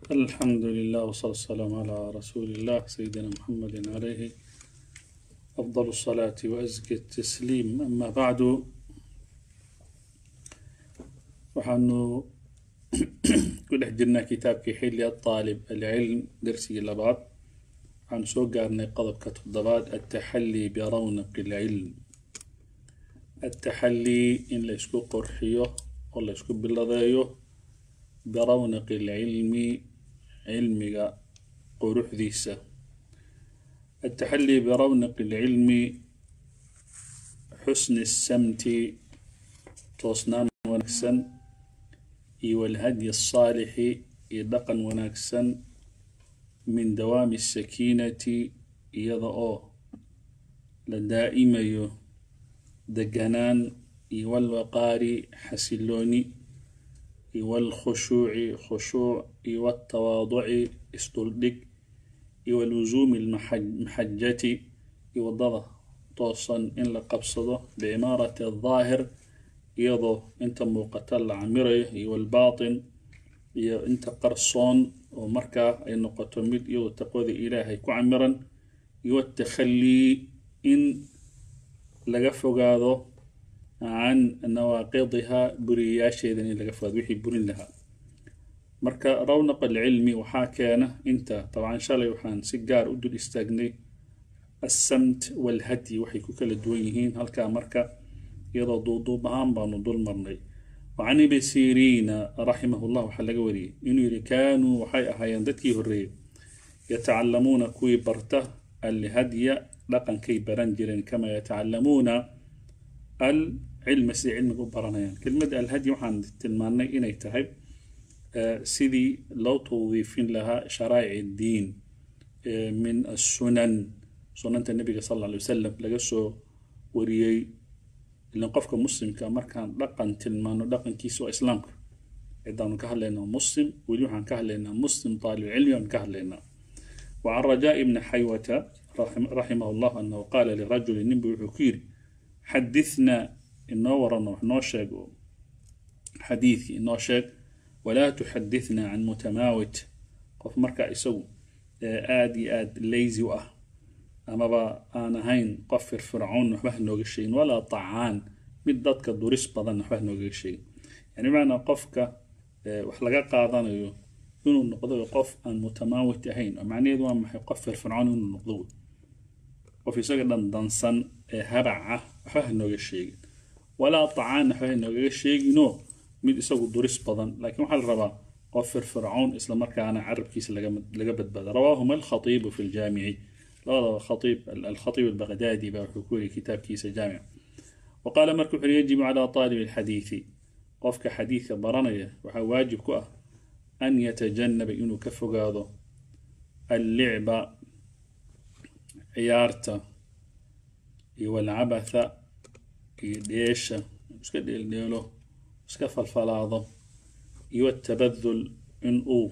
الحمد لله والصلاة والسلام على رسول الله سيدنا محمد عليه أفضل الصلاة وأزكى التسليم أما بعد waxaanu ku dhex jirnaa kitaabkii xilli aaalib alcilm darsigii labaad waxaanu soo gaarnay qodobka toddobaad altaxallii birawnaqi alcilm altaxallii in la ysku qorxiyo oo la ysku biladeeyo birawnaqi alcilmi cilmiga quruxdiisa altaxallii birawnaqi alcilmi xusni الsamti toosnaan wanaagsan iyo walhadyi الصaalixi iyo dhaqan wanaagsan min dawaami الsakiinati iyada oo la daa'imayo deganaan iyo walwaqaari xasilooni iyo walkhushuuci khushuuc iyo waltawaaduci isduldhig iyo walusuumi almaxajati iyo waddada toosan in la qabsado biimaarati aldaahir iyadoo inta muuqata la camirayo iyo walbaatin iyo inta qarsoon oo markaa ay noqoto mid iyadoo taqwada ilaahay ku camiran iyo watakhallii in laga fogaado can nawaaqidiha buriyayaasheedan in laga fogaado wixii burin lahaa marka rawnaq alcilmi waxaa keena inta dabcan shalay waxaan si gaar u dul istaagnay assamt walhadyi waxay ku kala duwan yihiin halkaa marka iyadoo duuduub ahaan baanu dul marnay wacan ibni siriina raximah llah waxaa laga wariyey inuu yihi kaanuu waxay ahaayeen dadkii horreeyey yatacalamuuna kuwii barta alhadya dhaqankay baran jireen kamaa yatacalamuuna alcilma siday cilmiga u baranayaan kelmadda alhadyi waxaan tilmaannay inay tahay sidii loo tawdiifin lahaa sharaa'ic iddiin min assunan sunanta nabiga sal alla alay wasalam laga soo wariyey ilan qofka muslimka markaan dhaqan tilmaano dhaqankiisa waa islaamka cidaanu ka hadlaynaa muslim weli waxaan ka hadlaynaa muslim taalibcilmi aan ka hadlaynaa wacan rajaa ibni xaywata raximah llah anahu qaala lirajuli ninbu wuxuu ku yidhi xadithnaa inoo warano wax noo sheeg xadiidkii inoo sheeg walaa tuxadithnaa can mutamaawit qof markaa isagu aada iyo aada lazy u ah amaba aan ahayn qof firfircoon waxba hanooga sheegin walaa tacaan mid dadka duris badan waxba hanoogaga sheegin yani macanaa qofka wax laga qaadanayo inuu noqdo qof aan mutamaawit ahayn oo macnaheedu waa maxay qof firfircoon inuu noqdo qof isaga dhan dansan ee habac ah waxba hanooga sheegin walaa tacaan waxba hanoogaga sheeginoo mid isagu duris badan laakiin waxaa la rabaa qof firfircoon islamarkaana carabkiisa laga badbaada rawaahuma alkhatiibu fi ljaamici labadaba khaiib alkhatiib albagdaadi baa wuxuu ku wariyay kitaabkiisa jaamic wa qaala marka wuxuu yajibu calaa taalibi alxadiidi qofka xadiidka baranaya waxaa waajib ku ah an yatajanaba inuu ka fogaado allicba ciyaarta iyo walcabatha iyo dheesha iska dheeldheelo iska falfalaado iyo atabadul in uu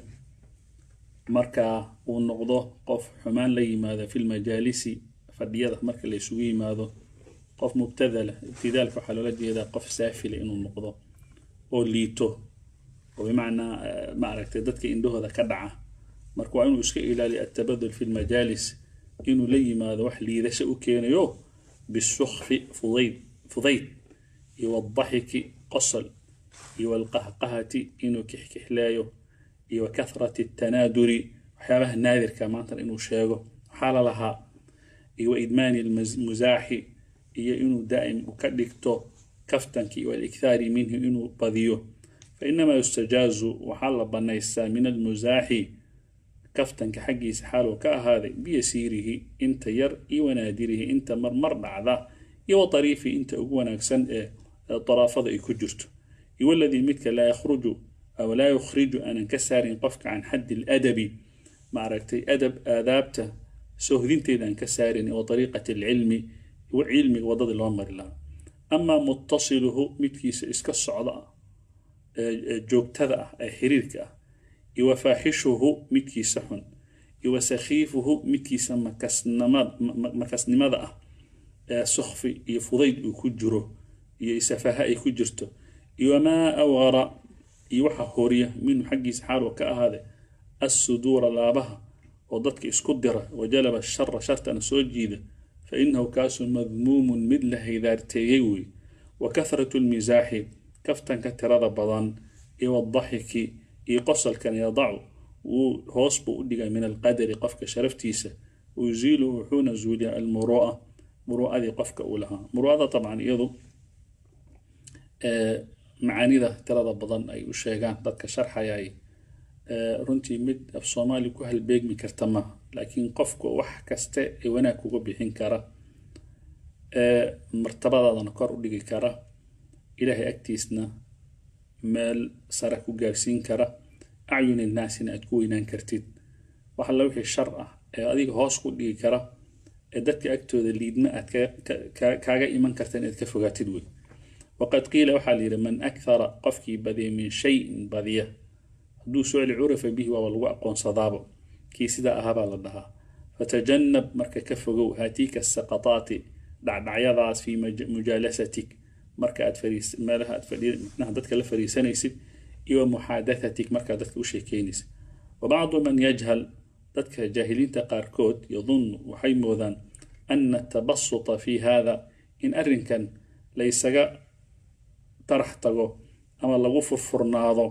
markaa uu noqdo qof xumaan la yimaado fi lmajaalisi fadhiyada marka la isugu yimaado qof mubtadala ibtidaalka waxaa loola jeedaa qof saafila inuu noqdo oo liito oo bimacnaa maaragtay dadka indhahooda ka dhaca marka waa inuu iska ilaaliyo atabadul fi lmajaalis inuu la yimaado wax liidasho u keenayo bisukfi fudayd fudayd iyo wadaxiki qosol iyo walqahqahati inuu kixkixlaayo iyo wa kathrati tanaaduri waxyaabaha naadirka maanta inuu sheego waxaa la lahaa iyo wa idmaani lmusaaxi iyo inuu daa'im ka dhigto kaftanki walikhaari minhu inuu badiyo fainamaa yustajaazu waxaa la banaystaa min almusaaxi kaftanka xaggiisa xaaluu ka ahaaday biyasiirihi inta yar iyo wanaadirihi inta marmar dhacda iyo wa tariifi inta ugu wanaagsan ee daraafada ay ku jirto iyo waladii midka laa yakhruju aw laa yukhriju aanan ka saarin qofka can xaddi ladabi maaragtay adab aadaabta sohdinteeda aan ka saarin wa ariiqati alcilmi cilmiga waddadii loo mari lahaa amaa muttasiluhu midkiisa iska socda ah joogtada ah ee xiriirka ah iyo wa faaxishuhu midkiisa xun iyo wa sakhiifuhu midkiisa makasnimada ah ee sukfi iyo fudayd uu ku jiro iyo isafaha ay ku jirto iyo wamaa awara iyo waxa horiya minhu xaggiisa xaaluu ka ahaaday assuduura laabaha oo dadka isku dira wajalaba shara shartana soo jiida fa inahu kaasu madmuumun mid la haydaarteeyey wey wa kahratu lmisaaxi kaftanka tirada badan iyo wadaxiki iyo qosalkan yadacu wuu hoos buu u dhigay min alqadari qofka sharaftiisa wayuziilu wuxuuna zuuliya almuru'a muru'adii qofka uu lahaa muru'ada dabcan iyadu macaanida tirada badan ay u sheegaan dadka sharxayay runtii mid af soomaali ku halbeegmi karta maaha laakiin qofku wax kaste ee wanaag kuga bixin kara martabadaadana kor u dhigi kara ilaahay agtiisna meel sare ku gaarsiin kara acyun innaasina aad ku weynaan kartid wax alla wixii shar ah ee adiga hoos ku dhigi kara ee dadka agtooda liidma aad kaaga iman karta inaad ka fogaatid wey waqad qiila waxaa la yidhi man akthara qofkii badiya min shayin badiya hadduu socli curafa bihi waaba lagu aqoonsadaaba kii sidaa ahaabaa la dhahaa fatajanab marka ka fogow haatiika saqataati dhacdhacyadaas fii mujaalasatik marka aad meelaha aad manaha dadka la fariisanaysid iyo muxaadathatik markaad dadka u sheekeynaysid wabacdu man yajhal dadka jaahiliinta qaarkood yadunnu waxay moodaan ana atabasuta fi hada in arrinkan laysaga tarax tago ama lagu furfurnaado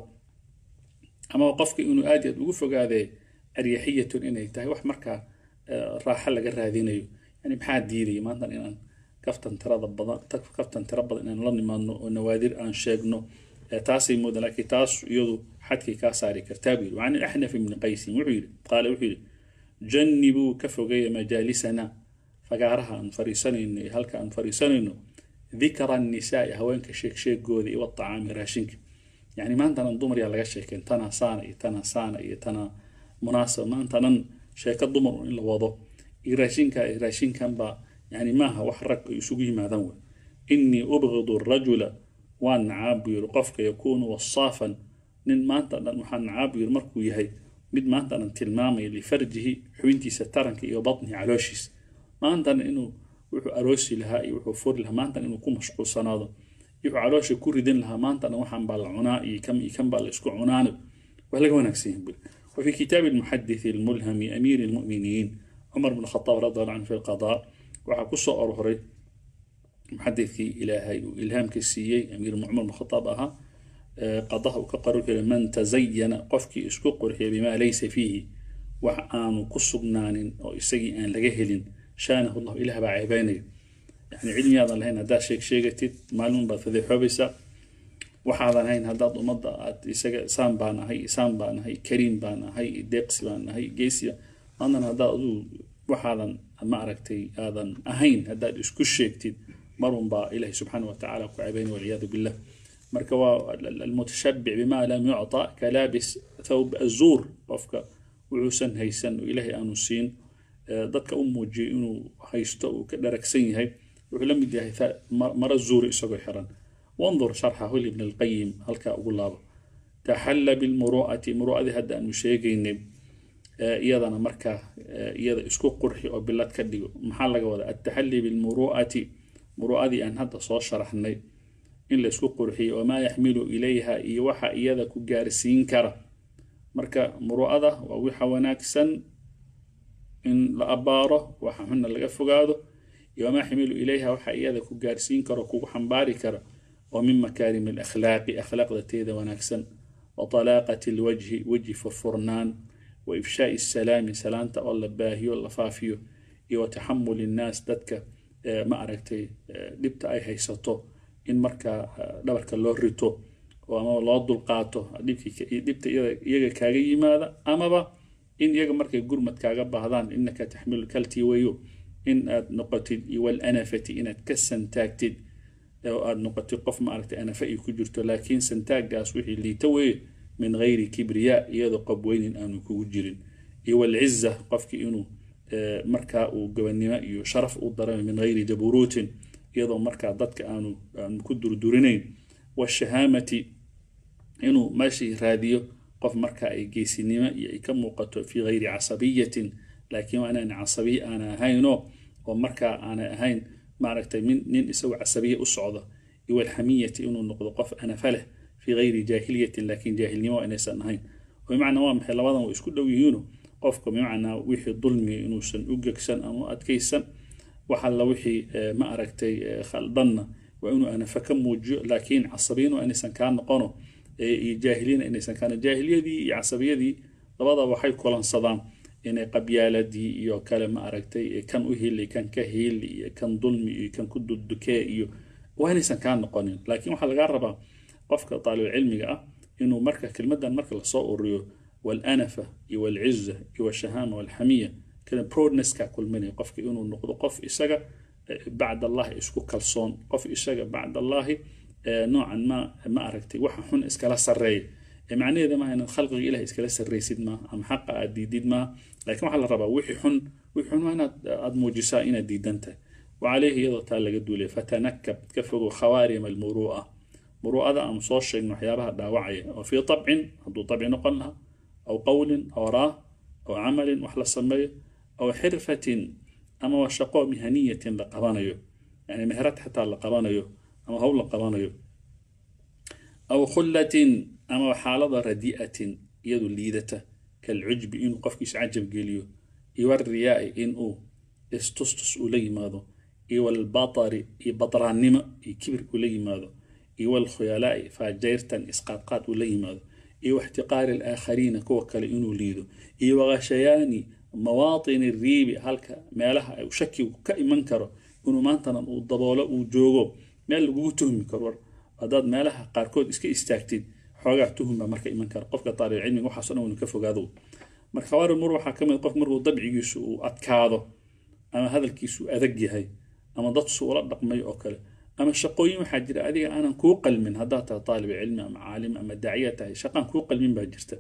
ama qofka inuu aad aad ugu fogaadee aryaxiyatun inay tahay wax markaa raaxo laga raadinayo yani maxaa diidaya maantan inaan kaftan tirada badan kaftan tira badan inaan la nimaadno oo nawaadir aan sheegno taasay moodan laakiin taas iyadu xadkay kaa saari kartaa buu yidhi wacan axnaf ibni qaysin wuxuu yidhi qaale wuxuu yidhi jannibuu ka fogeeya majaalisana fagaaraha aan fariisanayno iyo halka aan fariisanayno dikra annisaai haweenka sheegsheegooda iyo watacaami raashinka yani maantanan dumar yaa laga sheekeen tanaa saana iyo tanaa saana iyo tanaa munaasaba maantanan sheeko dumar in la wado iyo raashinka iyo raashinkan baa yani maaha wax rag ay isugu yimaadaan wey inii ubgidu rajula waan nacaab buu yiri qofka yakuunu wasaafan nin maanta dhan waxaan nacaab buu yiri markuu yahay mid maanta dhan tilmaamaya lifarjihi xubintiisa taranka iyo batnihi calooshiisa maantana inuu wuxuu aroosi lahaa iyo wuxuu furi lahaa maantan inuu ku mashquulsanaado wuxuu caloosha ku ridan lahaa maantana waxaan baa la cunaa iyo kan iyo kan baa la isku cunaana waa laga wanaagsan yahay buli وفي كتاب المحدث الملهم أمير المؤمنين عمر بن الخطاب رضي الله عنه في القضاء وحكسو أرهري محدثكي إلهي وإلهام كسيي أمير عمر بن الخطاب أها قضاه كقرر من تزين قفكي اسكو قرحي بما ليس فيه وحآن كسبنان أو إسجي أن لجهل شانه الله إله بعيباني يعني علمي هذا لهنا دا شيك شيكتي معلوم بفذي حبسة waxaadan hayn haddaad ummadda aad isaga isaan baan ahay isaan baan ahay kariim baan ahay deeqsi baan ahay geesiya maantan haddaad aduu waxaadan ma aragtay aadan ahayn haddaad isku sheegtid marun baa ilahi subxaana watacaala ku cabayn walciyaadu billah marka waa almutashabic bima lam yucta kalaabis thawb azuur qofka wuxuusan haysan oo ilaahay aanu siin dadka u muujiyo inuu haysto uu ka dharagsan yahay wuxuu la mid yahay maro zuuri isagoo xiran وانظر شرحه لابن القيم هل كأقول تحل بالمروءة مروءة هذا أنه شيء iyadana markaa iyada isku qurxi oo bilad ka dhigo maxaa laga wadaa altaxalli bilmuru'ati muru'adii aan hadda soo sharaxnay in la isku qurxiyo wamaa yaxmilu ilayha iyo waxa iyada ku gaarsiin kara marka muru'ada waa waxa wanaagsan in la abaaro waxa xunna laga fogaado iyo wamaa yaxmilu ilayha waxa iyada ku gaarsiin karo kugu xambaari kara ومن مكارم الأخلاق أخلاق ذاتيذا ونكسن وطلاقة الوجه وجه فرفرنان وإفشاء السلام سلامة والله باهي والله فافيو وتحمل الناس دتك ما أركتي دبت أي هيساتو إن مركا دبرك الله ريتو وأما الله دول قاتو دبت إيجا كاغي ماذا أما با إن إيجا مركا قرمت كاغا بهذان إنك تحمل الكلتي ويو إن نقطي والأنفتي إن تكسن تاكتد oo aada noqotay qof maaragtay anafa ay ku jirto laakiin santaagaas wixii liita weye min gayri kibriyaa iyadoo qabweynin aanu kugu jirin iyo walciza qofkii inuu markaa uu gabannimo iyo sharaf u dareemo min gayri jaburuutin iyadoo markaa dadka aanu aanu ku durdurinayn washahaamati inuu meeshii raadiyo qof markaa ay geysinimo iyo ay ka muuqato fii gayri casabiyatin laakiin waa inaan casabiya aana ahaynoo oo markaa aanay ahayn maaragtay min nin isagoo casabiya u socda iyo alxamiyati inuu noqdo qof anafa leh fii gayri jaahiliyatin laakiin jaahilnimo inaysan ahayn bimacnaa waa maxay labadan way isku dhow yihiino qofka bimacnaa wixii dulmiga inuusan u gegsan ama u adkaysan wax alla wixii ma aragtay khaldanna waa inuu anafa ka muujiyo laakiin casabiyin waa inaysan kaa noqono iyo jaahiliina inaysan kaan jaahiliyadii iyo casabiyadii labadaba waxay kulansadaan inay qabyaaladii iyo kale ma aragtay kan u hili kan ka hili iyo kan dulmi iyo kan ku dudukee iyo waa inaysan kaa noqonin laakiin waxaa lagaa rabaa qofka taalibulcilmiga ah inuu marka kelmadan marka lasoo ururiyo walanafa iyo walciza iyo walshahama walxamiya kada proudnesska kulminaya qofka inuu noqdo qof isaga bacd allahi isku kalsoon qof isaga bacd allahi noocan ma ma aragtay waxa xun iskala sareeya macnaheeda maaha inaad khalqiga ilaah iskala sarraysid maaha ama xaqa aad diidid maaha laakiin waxaa la rabaa wixii xun wixii xun waa inaad aad muujisaa inaad diidan tahay وعليه iyadoo taa laga duulay fatanakab ka fogow khawaarim almuru'a muru'ada aan soo sheegno waxyaabaha dhaawacaya oo fii طabcin hadduu طabci noqon lahaa aw qowlin aw raa aw camalin wax la sameeyo aw xirfatin ama waa shaqo mihaniyatin la qabanayo yani meherad xataa la qabanayo ama hawl la qabanayo aw khullatin ama xaalada radi'atin iyadu liidata kalcujbi inuu qofkiisa cajab geliyo iyo wariyaai inuu istustus uu la yimaado iyo walbatari iyo badraannimo iyo kibir uu la yimaado iyo walkhuyalaai faajayrtan isqaadqaad uu la yimaado iyo waxtiqaari alaakhariina kuwa kale inuu liido iyo waqashayaani mawaatini riibi halka meelaha ay shakigu ka iman karo inuu maantana uu daboolo uu joogo meel lagugu tuhmi karo war haddaad meelaha qaarkood iska istaagtid xoogaa tuhum baa marka iman kara qofka taalibcilmiga waxaaso dhan waynu ka fogaado marka khawaari mur waxaa ka mid qof markuu dabcigiisu uu adkaado ama hadalkiisu adag yahay ama dadsu ula dhaqmay oo kale ama shaqooyin waxaa jira adiga aanan kuu qalmin haddaad tahay taalib cilmi ama caalim ama daaciya tahay shaqaan kuu qalmin baa jirta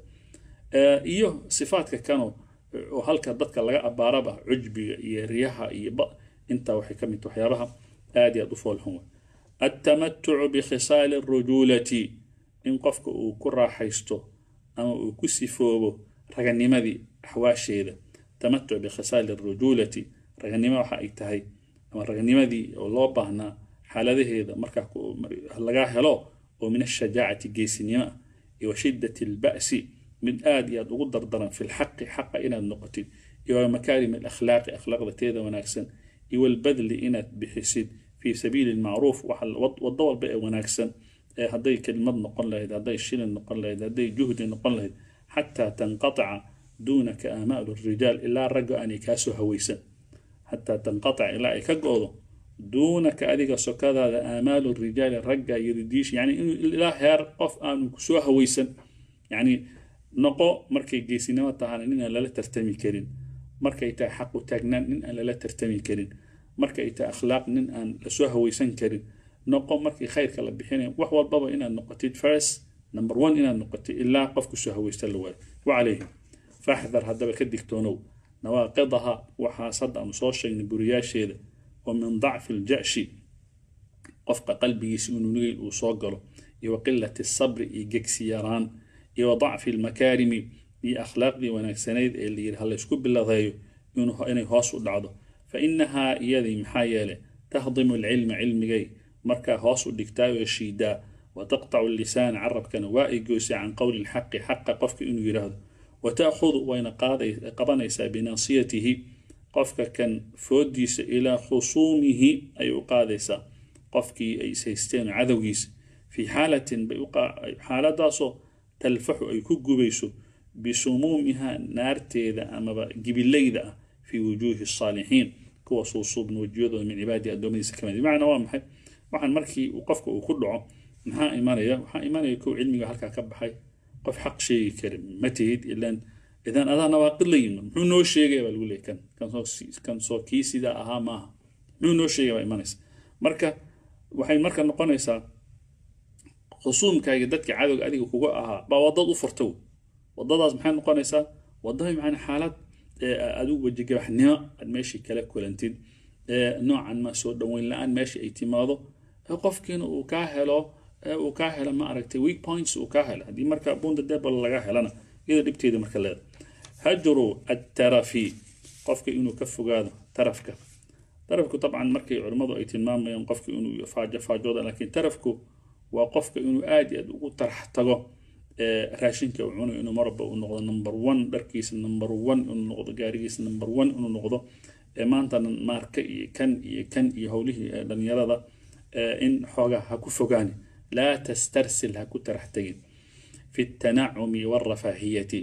iyo sifaadka kano oo halka dadka laga abaaraba cujbiga iyo riyaha iyo intaa waxay ka mid waxyaabaha aad iyo aad u foolxun way التمتع بخصال الرجولة إن قفك وكرا حيستو أما وكسفوبو رغنمدي حواشيدا تمتع بخصال الرجولة رغنمة waxa ay tahay ama ragnimadii oo loo baahnaa xaaladaheeda markaa laga helo oo min ashajaacati geesinimo iyo washidati alba'si mid aad iyo aad ugu dardaran fi lxaqi xaqa inaad noqotid iyo makaarim alakhlaaqi akhlaaqda teeda wanaagsan iyo walbadli inaad bixisid في سبيل المعروف وضو والباء وناكسن هدي كلمة نقل لهد هدي شيل نقل لهد هدي جهد نقل لهد حتى تنقطع دونك آمال الرجال إلا رجع أن يكاسو هويسا حتى تنقطع إلا يكقوضو دونك أديك سكذا آمال الرجال رجع يرديش يعني إنه إلا هير قف أن كسو هويسا يعني نقو مركي جيسينا وتعالى إن لا ترتمي كرين مركي تا حق تاجنان إن لا ترتمي كرين marka ay tahay akhlaaq nin aan lasoo hawaysan karin noqo markii khayrka la bixinaya wax walbaba inaad noqotid first number one inaad noqotid ilaa qofku soo hawaysta la waayo wacalayhi faxdar haddaba ka digtoonow nawaaqidaha waxaas hadda aanu soo sheegnay buriyaasheeda oo min dacfi aljashi qofka qalbigiisa inuu nugayl uu soo galo iyo wa qilati sabri iyo gegsi yaraan iyo wa dacfi almakaarimi iyo akhlaaqdii wanaagsanayd ee la yidhi ha laysku biladeeyo inay hoos u dhacdo فإنها يدي محايلة تهضم العلم علمي مركا هوس دكتا وشيدا وتقطع اللسان عرب كان وائجوس عن قول الحق حق قفك إنه يراد وتأخذ وين قاضي قبنيس بناصيته قفك كان فوديس إلى خصومه أي قادس قفك أي سيستين عذويس في حالة بيقع حالة داسو تلفح أي كجبيسو بسمومها نارتي ذا أما جبلي ذا في وجوه الصالحين كوا صوصوب وجوده من عبادي أدومي سكمان بمعنى وامحي waxaan markii uu qofka uu ku dhaco maxaa imanaya waxaa imanaya kow cilmiga halkaa ka baxay qof xaq sheegi karin ma tihid ilan idan adaa nawaaqid la yimid muxuu noo sheegaya baa lagu leeyay kan kan soo kii sidaa ahaa maaha muxuu noo sheegaya baa imanaysa marka waxay marka noqonaysaa khusuumkaaga dadka cadowga adiga kuga ahaa baa wadad u furta wadadaas maxay noqonaysaa wadada macna xaalad adigu wejigabaxnimo aad meeshii kala kulantid noocan ma soo dhoweyn la-aan meeshii ay timaado qofkiina uu kaa helo uu kaa helo ma aragtay weak points uu kaa helo haddii marka bunda debal laga helana iyada dhibteeda marka leeda hajru attarafi qofka inuu ka fogaado tarafka tarafku dabcan markay culimmadu ay tilmaamayaan qofka inuu faajo faajooda laakiin tarafku waa qofka inuu aad iyo aad ugu tarax tago raashinka uu cunayo inuu marwalba uu noqdo number one dharkiisa number one inuu noqdo gaarigiisa number one inuu noqdo maantana maarka iyo kan iyo kan iyo howlihii dhalinyarada in xoogaa ha ku fogaani laa tastarsil ha ku tarax tegin fi tanacumi warafaahiyati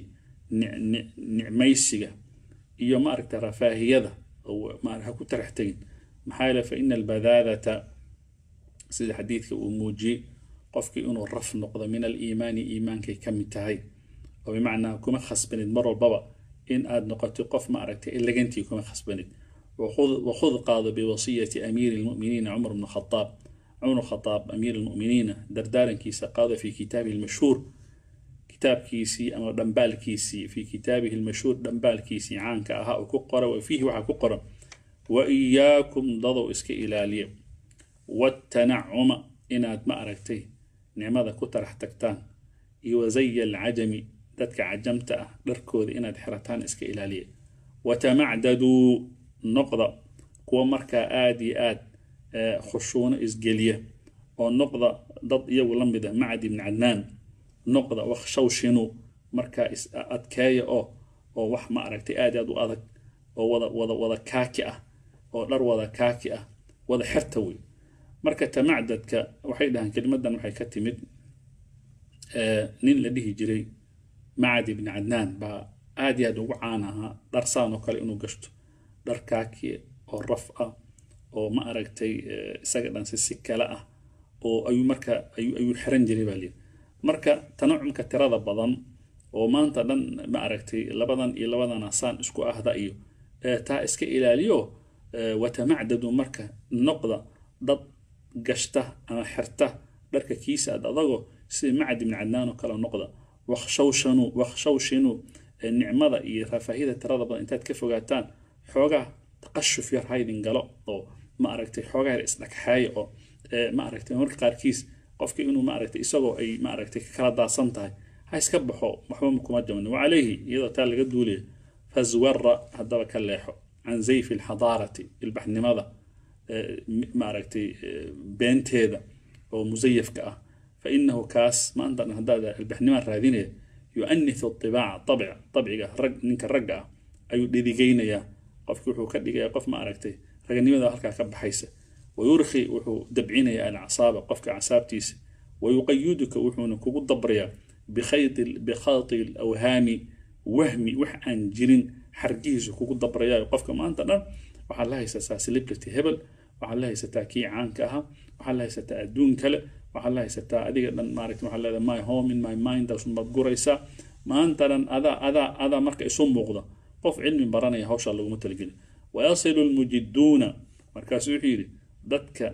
nicmaysiga iyo maaragta rafaahiyada ha ku tarax tegin maxaa yeele fa ina albadaadata sida xadiidka uu muujiyey qofkii inuu raf noqdo min aliimaani iimaankay ka mid tahay oo bimacnaa kuma khasbanid mar walbaba in aad noqoto qof ma aragtay elegantii kuma khasbanid wakhud qaado biwasiyati amiiri lmuminiina cumar bnu khadaab cumar khadaab amiir lmuminiina dardaarankiisa qaado fi kitaabihi lmashhuur kitaabkiisii ama dhambaalkiisii fi kitaabihi lmashhuur dhambaalkiisii caanka ahaa uu ku qora wa fiihi waxaa ku qoran wa iyaakum dadow iska ilaaliya watanacuma inaad ma aragtay nicmada ku tarax tagtaan iyo wasaya alcajami dadka cajamta ah dharkooda inaad xirataan iska ilaaliya watamacdaduu noqda kuwa markaa aada iyo aad khushuuno isgeliya oo noqda dad iyagu la mid ah macdi ibni cadnaan noqda wakshawshinu markaa is adkeeya oo oo wax ma aragtay aad aad u adag oo wada wada wada kaaki ah oo dhar wada kaaki ah wada xerta wey marka tamacdadka waxay dhahaan kelimadan waxay ka timid nin la dhihi jiray macad ibni cadnaan baa aad iyo aad ugu caan ahaa dhar saan oo kale inuu gashto dhar kaaki oo raf ah oo ma aragtay isaga dhan si si kale ah oo ayuu marka ayuu xiran jiray baa lii marka tanacumka tirada badan oo maanta dhan ma aragtay labadan iyo labadan asaan isku ahda iyo taa iska ilaaliyo watamacdadu marka noqda dad gashta ama xirta dharka kiisa ad adagoo sida macad ibni cadnaan oo kale noqda wakshawshanu wakshawshinu nicmada iyo rafaahiyada tirada badan intaad ka fogaataan xoogaa taqashuf yar haydin galo oo ma aragtay xoogaa yar isdhagxaaya oo ma aragtay marka qaarkiis qofkii inuu ma aragtay isagoo ay ma aragtay kala daadsan tahay ha iska baxo waxba kuma jaban wacalayhi iyadoo taa laga duulaya fazwara haddaba ka leexo can zayfi alxadaarati ilbaxnimada ma aragtay beenteeda oo musayafka ah fa inahu kaas maanta dhan haddaad ilbaxnimaan raadinaya yu'anithu طibaaca طabc طabciga rag ninka ragga ah ayuu dhidigaynayaa qofki wuxuu ka dhigaya qof ma aragtay raganimada halkaa ka baxaysa wayurki wuxuu dabcinaya alcasaaba qofka casaabtiisa wayuqayiduka wuxuuna kugu dabrayaa bikhaydi alawhaami wahmi wax aan jirin xargihiisu kugu dabrayaa qofka maanta dhan waxaad la haysataa celebrity hebel waxaad la haysataa kii caanka ahaa waxaad la haysataa adduun kale waxaad la haysataa adiga dhan maaragta waxaad leedahay my home in my mind asumaad guraysaa maanta dhan adaa adaa adaa marka isu muuqda qof cilmi baranaya hawshaa laguma talageli wayasilu lmujiduuna markaasu wuxuu yidhi dadka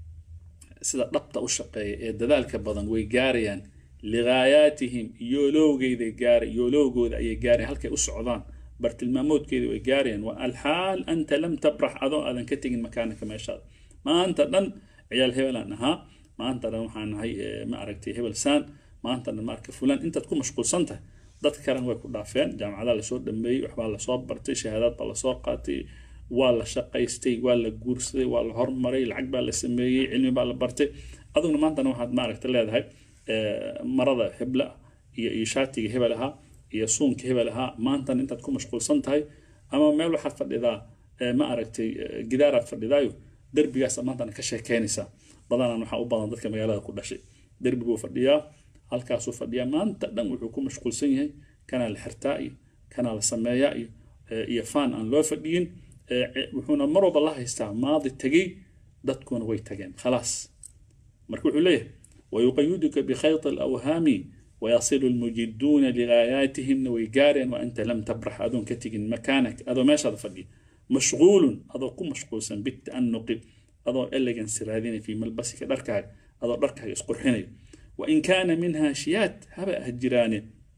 sida dhabta u shaqeeya ee dadaalka badan way gaarayaan ligaayaatihim yoolowgeyda gaara yoolowgooda ayay gaarayan halkay u socdaan bartilmaamoodkeeda way gaarayaan wa alxaal anta lam tabrax adoo aadan ka tegin makaanaka meeshaada maanta dhan ciyaal hebelaan ahaa maanta dhan waxaan nahay ma aragtay hebel saan maanta dhan maarka fulaan intaad ku mashquulsan tahay dad kalena way ku dhaafeen jaamacadaa lasoo dhameeyey waxbaa lasoo bartay shahaadaad baa lasoo qaatay waa la shaqaystay waa la guursaday waa la hormaray lacag baa la sameeyey cilmi baa la bartay aduguna maantana waxaad maaragta leedahay marada hebla iyo iyo shaatiga hebel ahaa iyo suunka hebel ahaa maantana intaad ku mashquulsan tahay ama meel waxaad fadhidaa ma aragtay gidaaraad fadhidaayo derbigaas maantana ka sheekeynaysaa badanaan waxaa u badan dadka magaalada ku dhashay derbiguu fadhiyaa halkaasuu fadhiyaa maanta dhan wuxuu ku mashquulsan yahay kanaa la xirtaa iyo kanaa la sameeyaa iyo iyo faan aan loo fadhiyin wuxuuna mar walba la haystaa maadi tegey dadkuna way tageen khalaas marka wuxuu leeyahay wayuqayiduka bikhayط alawhaami wayasilu lmujiduuna ligaayaatihimna way gaareen waanta lam tabrax adoon ka tegin makaanak adoo meeshaada fadhiya mashquulun adoo ku mashquulsan bita'anuqi adoo elegance raadinaya fii malbasika dharkaaga adoo dharkaaga isqurxinaya wain kaana minha shiyaat haba ah jiraane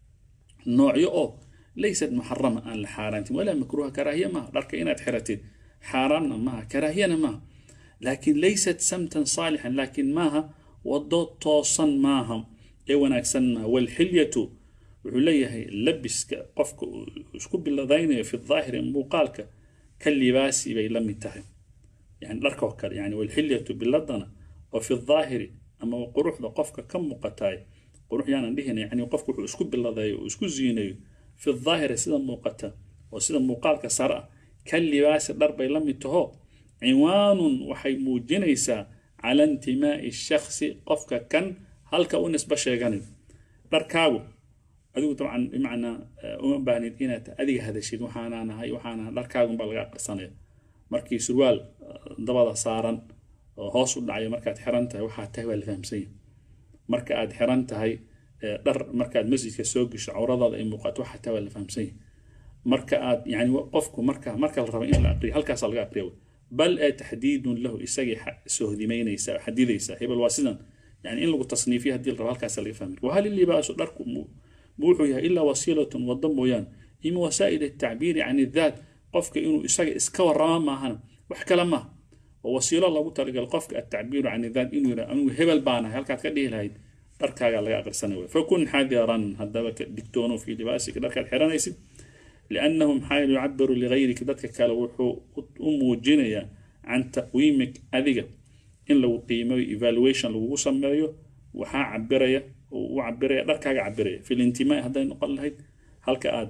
noocyo oo laysat muxarama aan la xaaraantin walaa makruuha karaahiya maaha dharka inaad xiratid xaaraamna maaha karaahiyana maaha laakin laysat samtan saalixan laakin maaha wado toosan maaha ee wanaagsan maaha walxilyatu wuxuu leeyahay labiska qofka uu isku biladaynayo fi daahiri muuqaalka ka libaasi bay la mid tahay yani dharka oo kale yani walxilyatu biladana oo fi daahiri ama quruxda qofka ka muuqataay qurux yaanan dhihina yani qofku wuxuu isku biladeeyo uu isku ziinayo fi daahiri sida muuqata oo sida muuqaalka sare ah ka libaasi dhar bay la mid taho cinwaanun waxay muujinaysaa cala intimaa'i shakhsi qofka kan halka u nisba sheeganayo dharkaagu adigu dabcan bimacnaa uma baahnid inaad adiga hadashid waxaanaan ahay waxaana dharkaagunbaa laga aqrisanaya markii surwaal dabada saaran oo hoos u dhacaya markaad xiran tahay waxaa tahay waa la fahamsanya marka aad xiran tahay dhar markaad masjidka soo gesho cawradaada ay muuqato waxaa tahay waa la fahamsanya marka aad yani qofku marka marka la rabo in la aqriyo halkaasaa laga aqriya bal ee taxdiidun lahu isagay sohdimaynaysa xadidaysa hebel waa sidan yani in lagu tasniifiyo haddii la rabo halkaasa laga fahmi wahal illibaasu dharku mu wuxuu yahay ilaa wasiilatun waddo mooyaan ima wasaa'il atacbiiri can idaat qofka inuu isaga iska warrama maahana wax kale maaha oo wasiilo lagu talagal qofka atacbiiru can idaat inuu yidhaha anigu hebel baanahay halkaad ka dhihi lahayd dharkaagaa laga aqrisanay wey fakun xadiran haddaba digtoono fii libaasika dharkaad xiranaysid liannahu maxaa yeele yucabiru ligayrika dadka kale wuxuu u muujinayaa can taqwiimik adiga in lagu qiimeeyo evaluation lagugu sameeyo waxaa cabiraya u cabiraya dharkaaga cabiraya fi lintimaa hadday noqon lahayd halka aad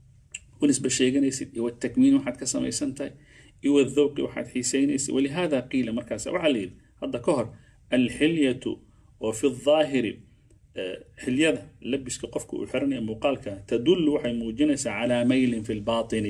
u nisba sheeganaysid iyo watakmiin waxaad ka samaysan tahay iyo wadhawqi waxaad xiisaynaysid walihaada qiila markaas waxaa la yidhi hadda ka hor alxilyatu oo fi daahiri xilyada labiska qofka uu xiranaya muuqaalka tadullu waxay muujinaysaa calaa maylin fi lbaatini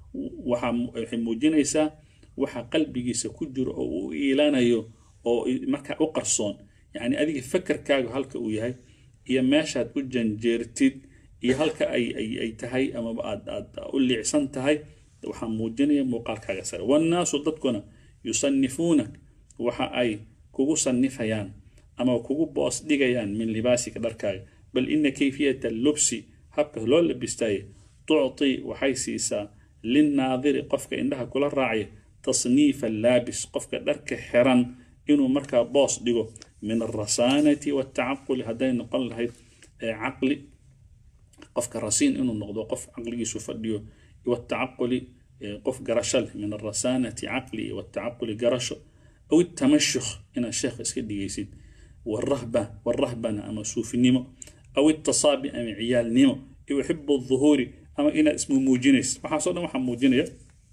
waxay muujinaysaa waxa qalbigiisa ku jiro oo uu iilanayo oo markaa u qarsoon yacni adiga fakarkaaga halka uu yahay iyo meeshaad u janjeertid iyo halka ay ay ay tahay amaba aad aad u liicsan tahay waxaa muujinaya muuqaalkaaga sare wannaasu dadkuna yusanifuunak waxa ay kugu sanifayaan ama kugu boos dhigayaan min libaasika dharkaaga bal ina kayfiyata lubsi habka loo labistaye tucti waxay siisaa linnaadiri qofka indhaha kula raacaya tasniifa laabis qofka dharka xiran inuu markaa boos dhigo min alrasaanati waltacaquli hadday noqon lahayd caqli qofka rasiin inuu noqdo qof caqligiisu fadhiyo waltacaquli qof garasho leh min alrasaanati caqli waltacaquli garasho aw itamashukh inaad sheekh iska dhigaysid والرهبة والرهبنة أما صوفنيمو أو التصابي أما عيال نيمو يحب الظهور أما إنا اسمه موجينيس وحاصلنا وحا موجينيا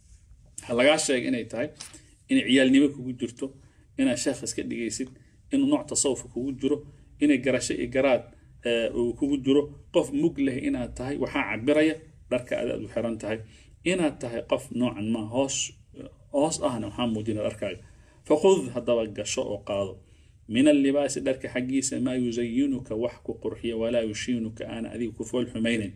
هلا شيء إنا يتاي إن عيال نيمو كوجو جرتو إنا شخص كده جيسيد إنه نوع تصوف كوجو جرو إنا جراشة إجرات كوجو جرو قف مقله إنا تاي وحا عبرية درك أداء وحران تاي إنا تاي قف نوعا ما هوس هوس أهنا وحا موجينا دركاي فخذ هذا وقشو وقاضو من اللباس درك حقيس ما يزينك وحك قرحية ولا يشينك أنا أذيك كفول حمين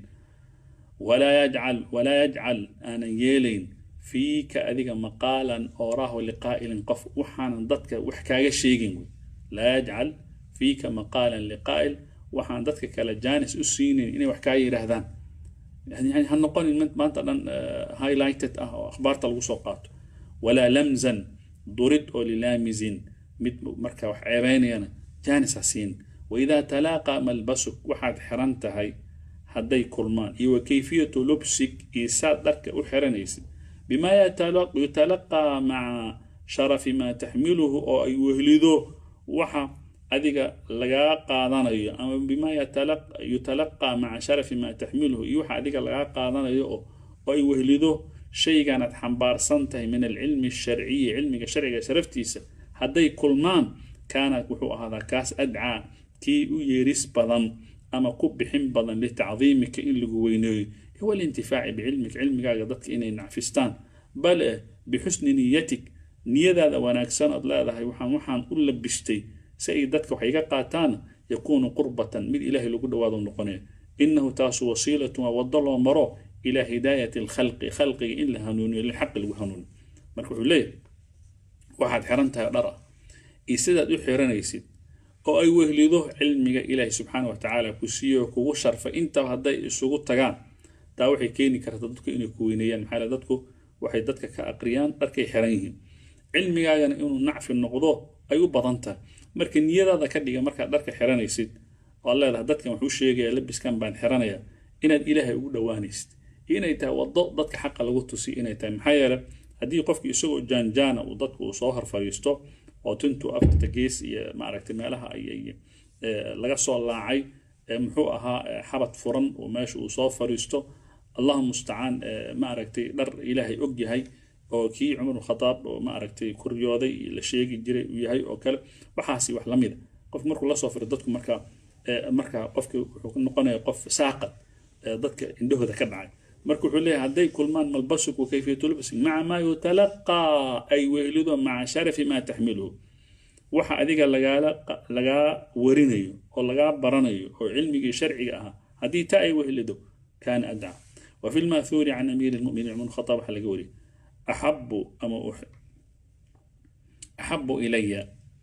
ولا يجعل ولا يجعل أنا يلين فيك أذيك مقالا أوراه لقائل قف وحانا ضدك وحكاية شيقين لا يجعل فيك مقالا لقائل وحانا ضدك كلا جانس أسينين إني وحكاية رهذان يعني يعني هنقول ما أنت هايلايتد أخبار تلوسوقات ولا لمزا ضرد أو للامزين mid marka wax ceebeynayana jaanis ha siin waidaa talaaqa malbasuk waxaad xiran tahay hadday kulmaan iyo wa kayfiyatu lubsik iyo saad dharka u xiranaysid bimaa yutalaqaa maca sharafi maa taxmiluhu oo ay wehlido waxa adiga lagaa qaadanayo ama bimaa yutalaqaa maca sharafi maa taxmiluhu iyo waxa adiga lagaa qaadanayo oo ay wehlido shayganaad xambaarsan tahay min alcilmi asharciyi cilmiga sharciga sharaftiisa hadday kulmaan kaana wuxuu ahaadaa kaas adcaa kii u yeeris badan ama ku bixin badan litacdiimika in lagu weyneeyo walintifaaci bicilmika cilmigaaga dadka inay nacfistaan bale bixusni niyatik niyadaada wanaagsan ood leedahay waxaan waxaan u labistay si ay dadka wax iga qaataana yakuunu qurbatan mid ilaahay lagu dhawaado noqonaya inahu taasu wasiilatu waa wado loo maro ilaa hidaayati alkhalqi khalqiga in la hanuuniyo lilxaqi lagu hanuuniyo marka wuxuu leeyahay waxaad xiran tahay dhar ah iyo sidaad u xiranaysid oo ay wehlido cilmiga ilaahi subxaana wa tacaala ku siiyo kugu sharfay intaba hadday isugu tagaan taa waxay keeni kartaa dadku inay ku weyneeyaan maxaa dadku waxay dadka ka aqriyaan dharkay xiran yihiin cilmigaagana inuu nacfi noqdo ay u badan tahay marka niyadaada ka dhiga markaad dharka xiranaysid oad leedahay dadkan wuxuu sheegaya labiskan baan xiranaya inaad ilaahay ugu dhowaanaysid iyo inay tahay waddo dadka xaqa lagu tusiyo inay tahay maxaa yeele haddii qofki isagoo jaanjaana uu dadku uu soo hor fadhiisto oo tintuu afta gees iyo maaragtay meelaha ay laga soo laacay muxuu ahaa xabad furan oo meesha uu soo fariisto allahu mustacaan ma aragtay dhar ilaahay og yahay oo kii cumar khadaab oo ma aragtay kuryooday la sheegi jiray uu yahay oo kale waxaasi wax la mida qofku markuu lasoo firo dadku marka marka qofki wuxuu noqonaya qof saaqad dadka indhahooda ka dhacay marka wuxuu leeyahay hadday kulmaan malbasuku kayfiyatu lbasik maca maa yutalaqaa ay wehlido maca sharafi maa taxmiluhu waxa adiga lagaala lagaa warinayo oo lagaa baranayo oo cilmigii sharciga ahaa haddii taa ay wehlido kaana adca وفي الماثور عن أمير المؤمنين عمر الخطاب حلقة وري أحب أما أحب إلي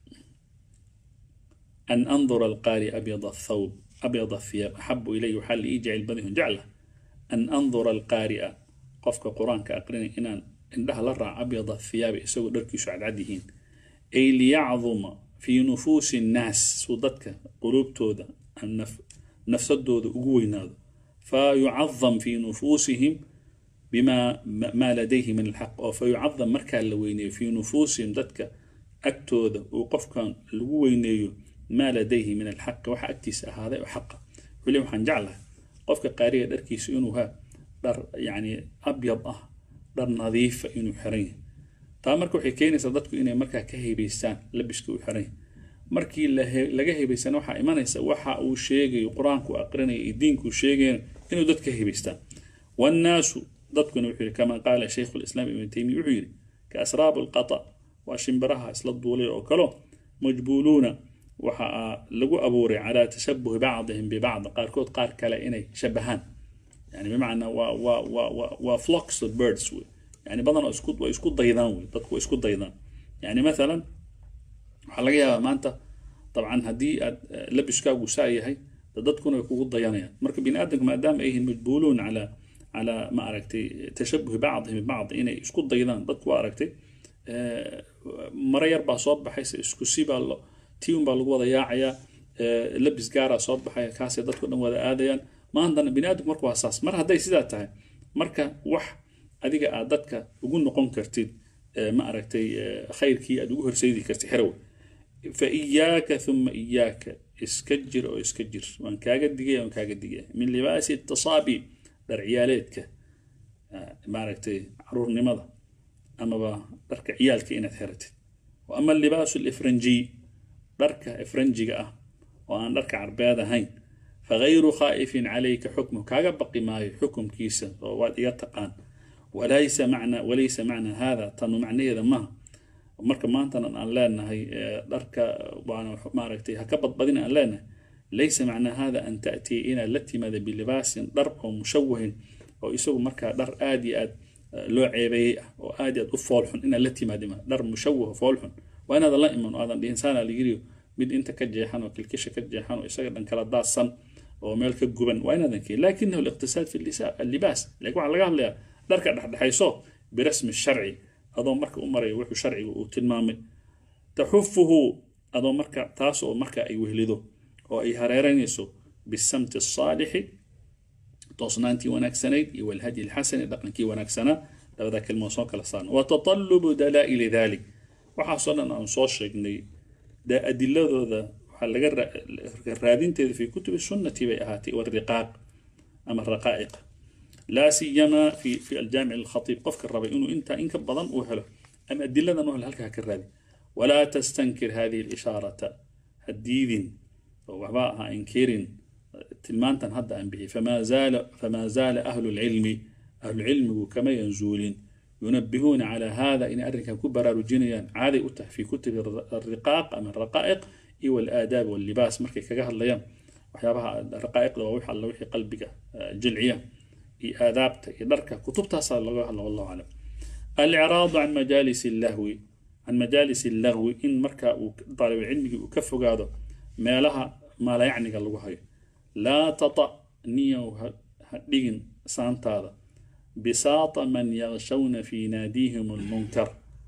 أن أنظر القارئ أبيض الثوب أبيض الثياب أحب إلي حل يجعل بده جعله أن أنظر القارئ قفك قرآن كأقرن إن إنها لرع أبيض الثياب يسوي دركي سعد عديهين أي ليعظم في نفوس الناس صدتك قلوب تودا النف نفس الدود أقوينا فيعظم في نفوسهم بما ما لديه من الحق أو فيعظم مركا اللويني في نفوسهم ذاتك أكتوذا وقف كان اللويني ما لديه من الحق وحا أكتس هذا وحقه ولي وحان جعله قفك قارية دركيس إنوها در يعني أبيض أه در نظيف إنو حرين taa marka waxay keenaysaa dadku inay markaa ka haybaystaan labiska u xiran markii laga haybaysana waxaa imanaysa waxa uu sheegayo qur-aanku aqrinaya iyo diinku sheegayana inuu dad ka haybaystaan wannaasu dadkuna wuxuu yidhi kama qaala shaykhu lislaam ibn taymiya wuxuu yidhi ka asraab alqata waa shimbiraha isla duulay oo kalo majbuuluuna waxa lagu abuuray calaa tashabuhi bacdihim bibacd qaarkood qaar kale inay shabahaan yani bimacnaa waa waa waa waa flocks of birds wey يعني بدن اسكو واسكو ضيدان وي ددكو اسكو ضيدان يعني مثلا waxaa laga yaabaa maanta dabcan haddii aad labiskaagu saa yahay dadkuna way kugu dayanayaan marka bini aadamka maadaama ay yihiin majbuuluun calaa calaa ma aragtay tashabuhi bacdihim bibacd inay isku daydaan dadku waa aragtay maro yar baa soo baxaysa isku si baa lo tiun baa lagu wada yaacayaa labis gaaraa soo baxaya kaasay dadku dhan wada aadayaan maantana bini aadamku marka waa saas mar hadday sidaa tahay marka wax adiga aad dadka ugu noqon kartid ma aragtay khayrkii aad ugu horseydi kartid xerowe fa iyaaka uma iyaaka iska jir oo iska jir waan kaaga digaya waan kaaga digaya min libaasi tasaabi dhar ciyaaleedka maaragtay caruurnimada amaba dharka ciyaalka inaad xeratid wa ama libaasu lifranjiy dharka ifranjiga ah oo aan dharka carbeed ahayn fagayru khaa'ifin calayka xukmu kaaga baqi maayo xukumkiisa oo waad iga taqaan وليس معنى وليس معنى هذا تنو معنى هذا ما marka maantana aan leenahay dharka waana maaragtay ha ka badbadin aan leenahay laysa macnaa hada an ta'tii inaad la timaada bilibaasin dhar oo mushawahin oo isagu markaa dhar aad iyo aad loo ceebeeyey ah oo aad iyo aad u foolxun inaad la timaada ma dhar mushawah foolxun waa inaadan la iman oo aadan dhihin saana ligiriyo mid inta ka jeexan oo kilkisha ka jeexan oo isaga dhan kala daadsan oo meel ka guban waa inaadan keen lakinahu liqtisaad fi libaas laakiin waxaa laga hadlayaa dharka dhexdhexayso birasmi sharci adoo marka u maraya wuxuu sharciga uu tilmaamay taxufuhu adoo marka taas oo marka ay wehlido oo ay hareeranayso bisamti asaalixi toosnaantii wanaagsanayd iyo walhadyi alxasani dhaqankii wanaagsanaa labada kelmood soo kala saarna watatalubu dalaa'ili dalik waxaasoo dhan aan soo sheegnay adiladooda waxaa laga raadinteeda fi kutubi sunnati bay ahaatay wariqaaq ama raqaa'iq لا سيما في في الجامع الخطيب قفك الربي انه انت انك بدن وهله اما ادله انه هلكها كرادي ولا تستنكر هذه الاشاره هديد وباها انكير تلمانتن هدا ان به فما زال فما زال اهل العلم اهل العلم كما ينزولين ينبهون على هذا ان ارك كبر رجينيا عادي في كتب الرقاق ام الرقائق والاداب واللباس مركي كغا هدليان waxyaabaha raqaa'iqda waa wixii alla wixii qalbiga jilciya iyo aadaabta iyo dharka kutubtaasaa laga hadla wallahu aclam alciraadu can majaalis illahwi can majaalis illahwi in marka uu daalibulcilmigii uu ka fogaado meelaha maalayacniga lagu hayo laa tata niyow ha dhigin saantaada bisaata man yakshawna fii naadiihim almunkar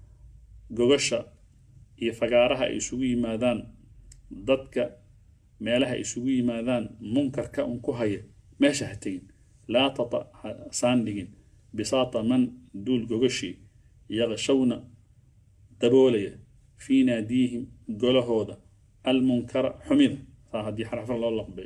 gogasha iyo fagaaraha ay isugu yimaadaan dadka meelaha isugu yimaadaan munkarka un ku haya meesha ha tegin laa tata saan dhigin bisaata man duul gogashii yaqshawna daboolaya fii naadiihim golahooda almunkara xumida saa haddii xarafan loo laqbay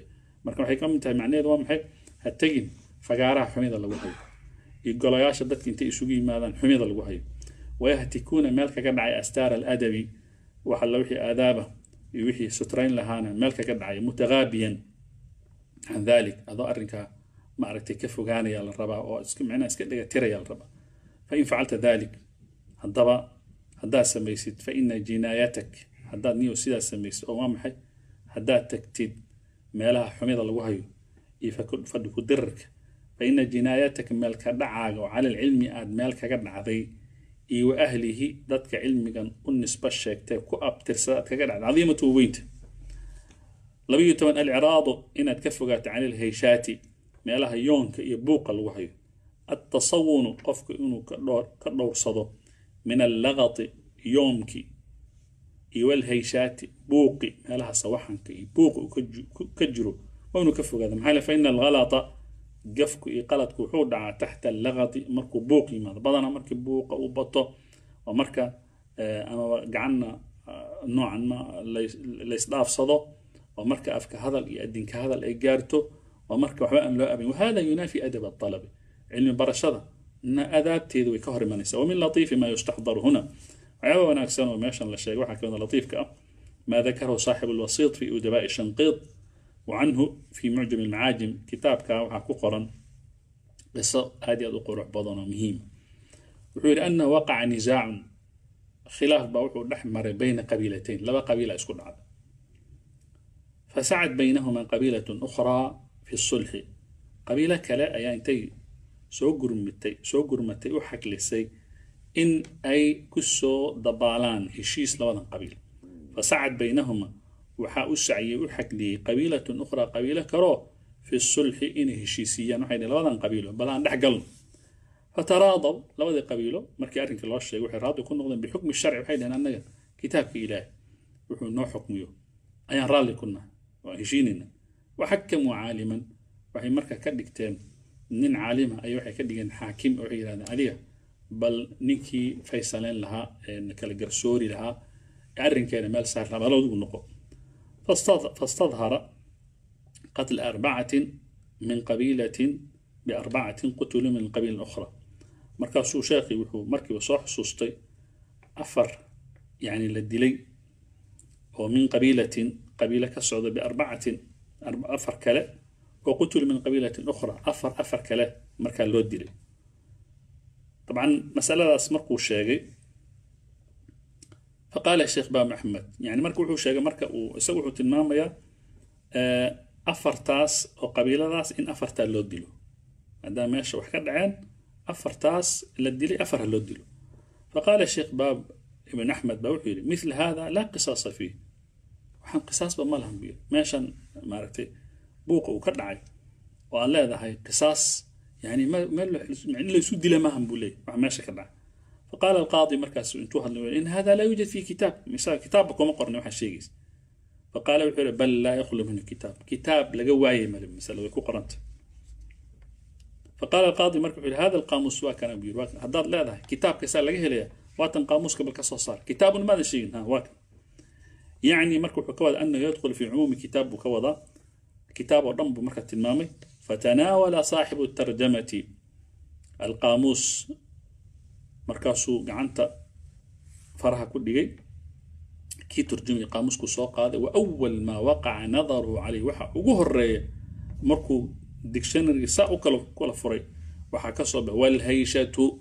marka waxay ka mid tahay macnaheedu waa maxay ha tegin fagaaraha xumida lagu hayo iyo golayaasha dadka intay isugu yimaadaan xumida lagu hayo wayahtikuuna meel kaga dhacay astaar aladabi wax alla wixii aadaaba iyo wixii sutrayn lahaana meel kaga dhacay mutagaabiyan can dalik adoo arrinkaa maaragtay ka fogaanaya la rabaa oo iska micnaha iska dhiga tiraya la rabaa fain facalta dalik haddaba haddaad samaysid fa ina jinaayatak haddaad niyo sidaas samaysid oo waa maxay haddaad tagtid meelaha xumida lagu hayo iyo fadhi ku dirarka fa ina jinaayataka meel ka dhacaaga oo cala alcilmi aad meel kaga dhacday iyo wa ahlihi dadka cilmigan u nisbo sheegtay ku abtirsada aad kaga dhacday cadiimatu weynta labayo toban alciraadu inaad ka fogaato cani alhayshaati meelaha yoonka iyo buuqa lagu hayo التصون قفك إنه كدور من اللغط يومك والهيشات بوقي هلها صوحن كي بوق كجرو وإنه كفو هذا محاله فإن الغلط قفك إقالتك وحود تحت اللغط مركو بوقي ماذا بدنا مركو بوق أو بطو ومركا آه أما قعنا آه نوعا ما ليس ضاف صدو ومركا أفك هذا يأدين كهذا الإيجارتو ومركا وحبا أم لا أبي وهذا ينافي أدب الطلب علم برشدة إن أدابتيد ويكهر منيسا ومن لطيف ما يستحضر هنا وعيبا وناكسان وماشان لشيء وحا كان لطيف كأ ما ذكره صاحب الوسيط في أدباء الشنقيط وعنه في معجم المعاجم كتاب كا وحا كقرا قصة هذه أدو روح بضنا مهمة وحول أنه وقع نزاع خلاف بوحو الأحمر بين قبيلتين لبا قبيلة اسكن عاد فسعد بينهما قبيلة أخرى في الصلح qabiilo kale ayaa intay soo gurmitay soo gurmatay u xaglisay in ay ku soo dabaalaan heshiis labadan qabiil fasacad baynahuma waxaa u saciyey u xagliyey qabiilatun ukhraa qabiilo kaloo fi sulxi inay heshiisiiyaan waxay dhihin labadan qabiilo bal aan dhex galno fataraadaw labadii qabiilo markii arrinkii loo sheegay waxay raadi ku noqdeen bixukmi sharci waxay dhaheen annaga kitaabka ilaahi wuxuu noo xukmiyo ayaan raalli ku nahay waan heshiinayna waxakamuu caaliman waxay marka ka dhigteen nin caalima ay waxay ka dhigeen xaakim oo waxay yidhahdeen adiga bal ninkii faysaleyn lahaa kala garsoori lahaa arrinkeena meel saar lahaa balowdigu noqo fastadhara qatl arbacatin min qabiilatin biarbacatin qutuluu min qabiilin ukhra markaasuu sheekhi wuxuu markiiba soo xusuustay afar yani la dilay oo min qabiilatin qabiilo ka socda biarbacatin afar kale وقتل من قبيلة أخرى أفر أفر كله مركا لو ديلي طبعا مسألة اسمركو الشاقي فقال الشيخ بام أحمد يعني مركو وحو شاقي مركا وسوحو تلمام يا أفر تاس أو قبيلة تاس إن أفر تا لو ديلو هذا ماشي وحكا دعين أفر تاس لديلي أفر لو ديلو فقال الشيخ باب ابن أحمد بوحيري مثل هذا لا قصاص فيه وحن قصاص بمالهم بيه ماشان ماركتي buuqa uu ka dhacay oo aan leedahay qisaas yani meel laysu dila maahan buu leeyay wax meesha ka dhacay faqaala alqaadi markaas intuu hadlay in hada laa yujad fi kitaab misaa kitaabba kuma qorna waxaa sheegaysa faqaala wuxuu yihi bal laa yakhlu minhu kitaab kitaab laga waayay male masale way ku qoranta faqaala alqaadi marka wuxuu yihi hada alqaamuus waa kana buu yiri haddaad leedahay kitaabka saa laga helaya waatan qaamuuska bal ka soo saar kitaabun maadan sheegin ha waa kan يعني مركو حكوة أنه يدخل في عموم كتاب كوضا كتاب ودنب مركة المامي فتناول صاحب الترجمة القاموس مركاسو قعنت فرها كل جي كي ترجمي قاموس كسوق هذا وأول ما وقع نظره عليه وحا وجهر مركو ديكشنري ساو كلا كلا فري وحا كسب والهيشة